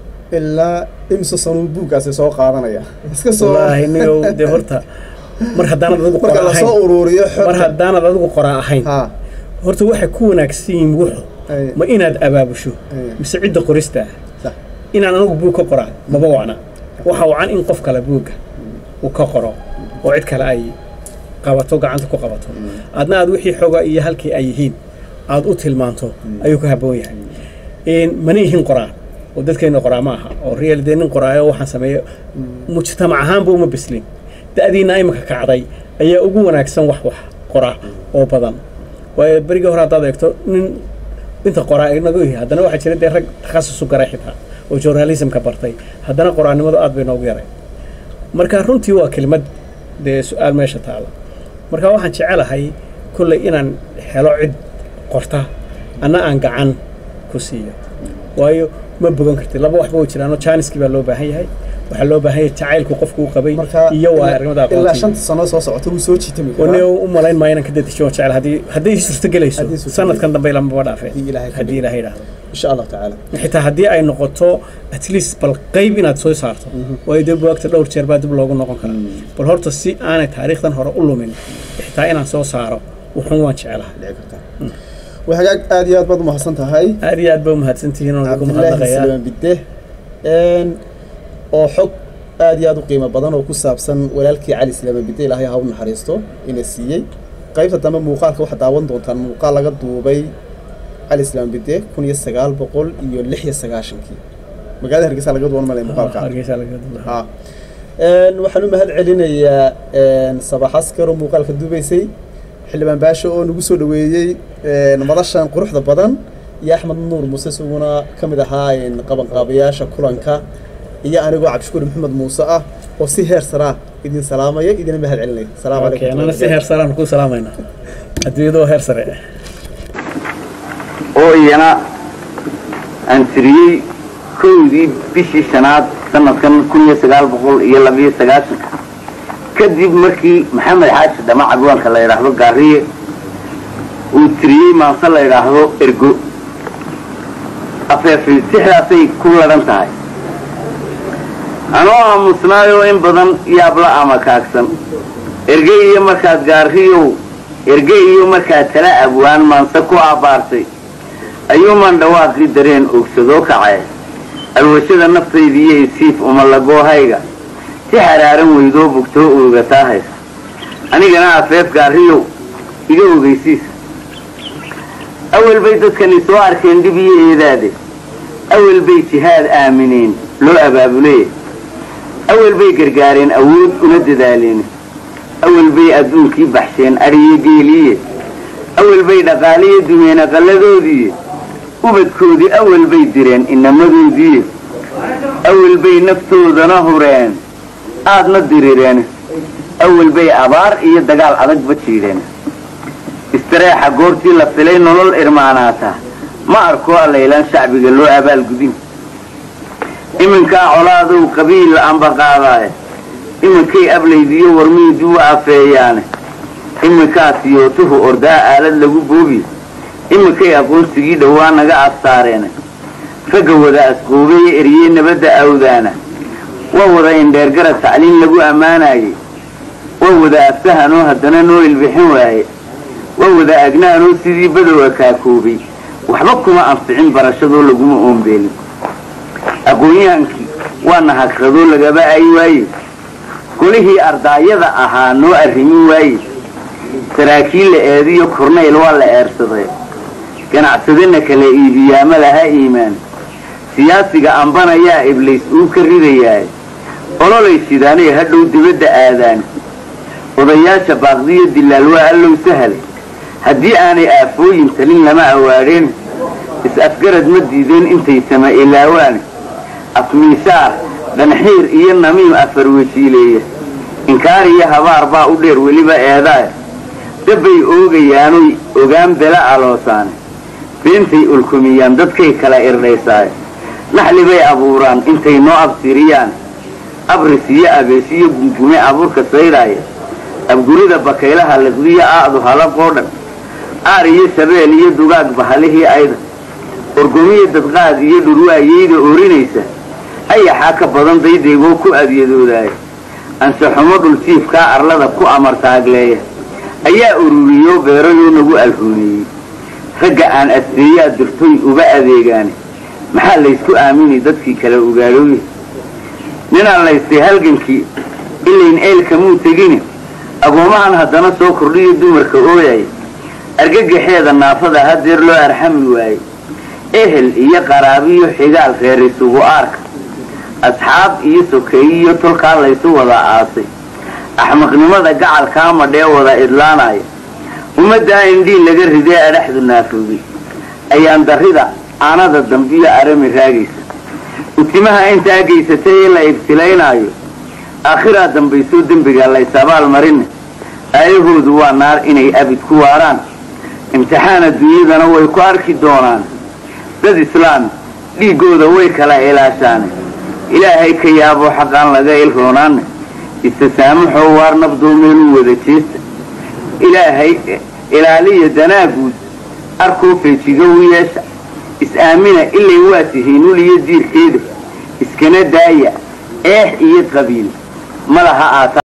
ilaa imse sanuu buuggaasi soo qaadanaya iska soo wallaahi nigow dee horta mar haddaanad adigu marka qora lasoo ahayn ururiyo mar xogta haddaanad adigu qoraa ahayn ha horta waxay ku wanaagsan yihiin wuxu ay, ma inaad abaabusho ay, mise cidda qorista ah sax. inaan anigu buug ka qoraa maba wacna waxa wacan in qof kale buugga uu ka qoro oo cid kale ay qabato gacanta ku qabato adna aad wixii xoga iyo halkii ay yihiin aad u tilmaanto ayuu ka habboon yahay Een, mana yihiin qoraa oo dadkeena qoraa ma aha oo real dee nin qoraayo waxaan sameeyo mujtamac ahaanba uma bislin da'diina imika kacday ayaa ugu wanaagsan wax wax qora oo badan waayo berigii hore haddaad eegto nin inta qoraa inagu yihi haddana waxaa jira dee rag takhasus u garay xitaa oo journalismka bartay haddana qoraanimadu aad bay noogu yaray marka runtii waa kelimad dee su-aal meesha taala marka waxaan jecelahay kolley inaan helo cid qorta anna aan gacan ku siiyo waayo ma bogan kartid laba waxba way jiraanoo jaaniskii baa loo baahan yahay waxaa loo baahan yahay jacaylku qofku u qabay marka iyo waa ilaa- arrimada ilaa aqoontiga shanta sano soo socota wuu soo jiitami wane karaa u malayn maayo inaan ka dedejiyo jecel haddii hadday ii suurtagelayso Haddii suurtagelayso. sanadkan dambe lamaba dhaafeen Haddii Ilaahay ka haddii ilaahay idhaahdo insha allahu tacaala xitaa haddii ay noqoto at least bal qayb inaad soo saarto waayo dee buwaagta dhowr jeer baa dib loogu noqon karaa bal horta si aanay taariikhdan hore u lumin xitaa inaan soo saaro wuxuun waan jecelahay dhici kartaa waa hagaag aad iyo aad baad umahadsan tahay aad iyo aad ba umahadsantihiin oo lagu cabdilaahi mahadnaqayaa silmaan bidde Een, oo xog aad iyo aad u qiimo badan oo ku saabsan walaalkii cali silmaan bidde ilaahay ha u naxariisto ina siiyey qaybta dambe muuqaalka waxaad daawan doontaan muuqaal laga duubay cali islaam bide kun iyo sagaal boqol iyo lix iyo sagaashankii magaalada hargeysa laga duwan malay muuqaalka hargeysa laga duwan ha waxaan u mahad celinayaa sabax askar oo muuqaalka duubaysay xildhibaan baasho oo nagu soo dhaweeyey madashan quruxda badan iyo axmed nuur muuse isaguna ka mid ahaa qabanqaabayaasha kulanka iyo anigoo cabdishukuur maxamed muuse ah oo si heer saraa idin salaamaya idina mahad celinaya salaamu okay anana si heer saraan ku salaamayna adduunyada oo heer sare oo iyana aan tiriyey kowdii bishii shanaad sanadkan kun iyo sagaal boqol iyo labiyo sagaashanka kadib markii maxamed xaaji dhama cadwaanka la yidhaahdo gaariye uu tiriyey maanse la yidhaahdo ergo afeefi sixdaasay ku ladhan tahay anoo aamusnaayoo in badan yaabla ama kaagsan erge iyo markaad gaariyow erge iyo markaad tala abwaan maanse ku aabbaartay ayuumaan dhawaaqii dareen ogsadoo kacee alwashada naftaydiiyo isiif umalagoohayga si xaraaran weydoo bugtoo oogataa haysa anigana afeef gaariyow iga ogeysiisa awel bay dadkani soo arkeen dhib iyo eedaade awel bay jihaad aamineen loo abaabuleye awel bay gargaareen awood una dadaaleen awel bay adduunkii baxsheen adhiyo geeliye awel bay dhaqaaliyo dumeen aqalladoodiiye ubadkoodii awel bay direen inamadoodiiye awel bay naftoodana hureen aadna dirireen awel bay abaar iyo dagaal adagba jiidheen istareexa goortii la filay nolol irmaanaata ma arkoo allaylaan shacbiga loo abaalgudin iminkaa colaadow qabiil anba qaadaaye iminkay ablaydiyo warmiidii u afeeyaane iminkaa siyootuhu ordaa aalad lagu boobi iminkay aqoonsigii dhowaa naga afsaareene ragga wada asqoobeeye eriyey nabadda awdaana waa wada indheergarad tacliin lagu ammaanaayey waa wada aftahanoo haddana noo ilbixin waaye waa wada agnaanoo sidii badowa kaakoobay waxba kuma anficin barashadoo laguma oombeelin aqoon-yahankii waa nahagradoo lagaba ay waaye golihii ardaayada ahaa noo arrimin waaye saraakiil la eediyo kornayl waa la eersaday ganacsadana kala iibiyaama laha iimaan siyaasiga ambanayaa iblays uu ka ridayaay ololay sidaanay hadhow dibadda aadaan odayaasha baaqdiyo dilaal waa allow sahalay haddii aanay aafooyin talin lama awaadheen is-afgarad ma diideen intay sama ilaawaan afmiishaar dhanxiir iyo namiim afarwejiileeya inkaar iyo habaar baa u dheer weliba eedaay dabbay oogayaanoy ogaan bela aloosaane beentay ulkumiyaan dadkay kala irdhaysaay naxli bay abuuraan intay noo absiriyaan abris iyo abeesiyo gungume abuurka saydhaaya abgurida bakaylaha liqdiyo aadu halaqoo dhan aar iyo shabeel iyo dugaag bahalihii ayda orgomiyo dadqaad iyo dhurwaayeyda oorinaysa ayaxaa ka badan daydaygoo ku adyadoodaaya ansaxumo dhuljiifkaa arlada ku amartaagleeya ayaa ururiyoo beerayoo nagu alhuuneeyey ragga aan asteeyaa dirtoy uga adeegaane maxaa laysku aaminay dadkii kala ogaadhooye ninaan laystay halgankii ilayn eelkamuu tegine agoomahan haddana soo kordhiyo dumarka ooyaya argagaxeeda naafada hadeer loo arxami waayey ehel iyo qaraabiyo xigaal reer isugu aarka asxaab iyo sokeeyiyo tolkaa laysu wada aasay axmaqnimada gacalkaa madhee wada idlaanaya ummaddaa indhiin laga ridee adhaxdu naafoogay ayaan darrida aanada dambiyo arami raagaysa utimaha intaa geysatay ee la ibtilaynaayo aakhiraa dambaysoo dembiga laysabaal marine aayahoodu waa naar inay abid ku waaraan imtixaan adduunyadana way ku arki doonaan dad islaam dhiiggooda way kala ilaashaane ilaahay ka yaaboo xaqaan laga ilroonaane istasaamaxoo waar nabdoo meeluu wada jeesta ilaahay ilaaliya danaaguud arkoo feejiga u yeesha is-aamina ilay waa tihiin uliyo diirkeeda iskana daaya eex iyo qabiil ma laha aata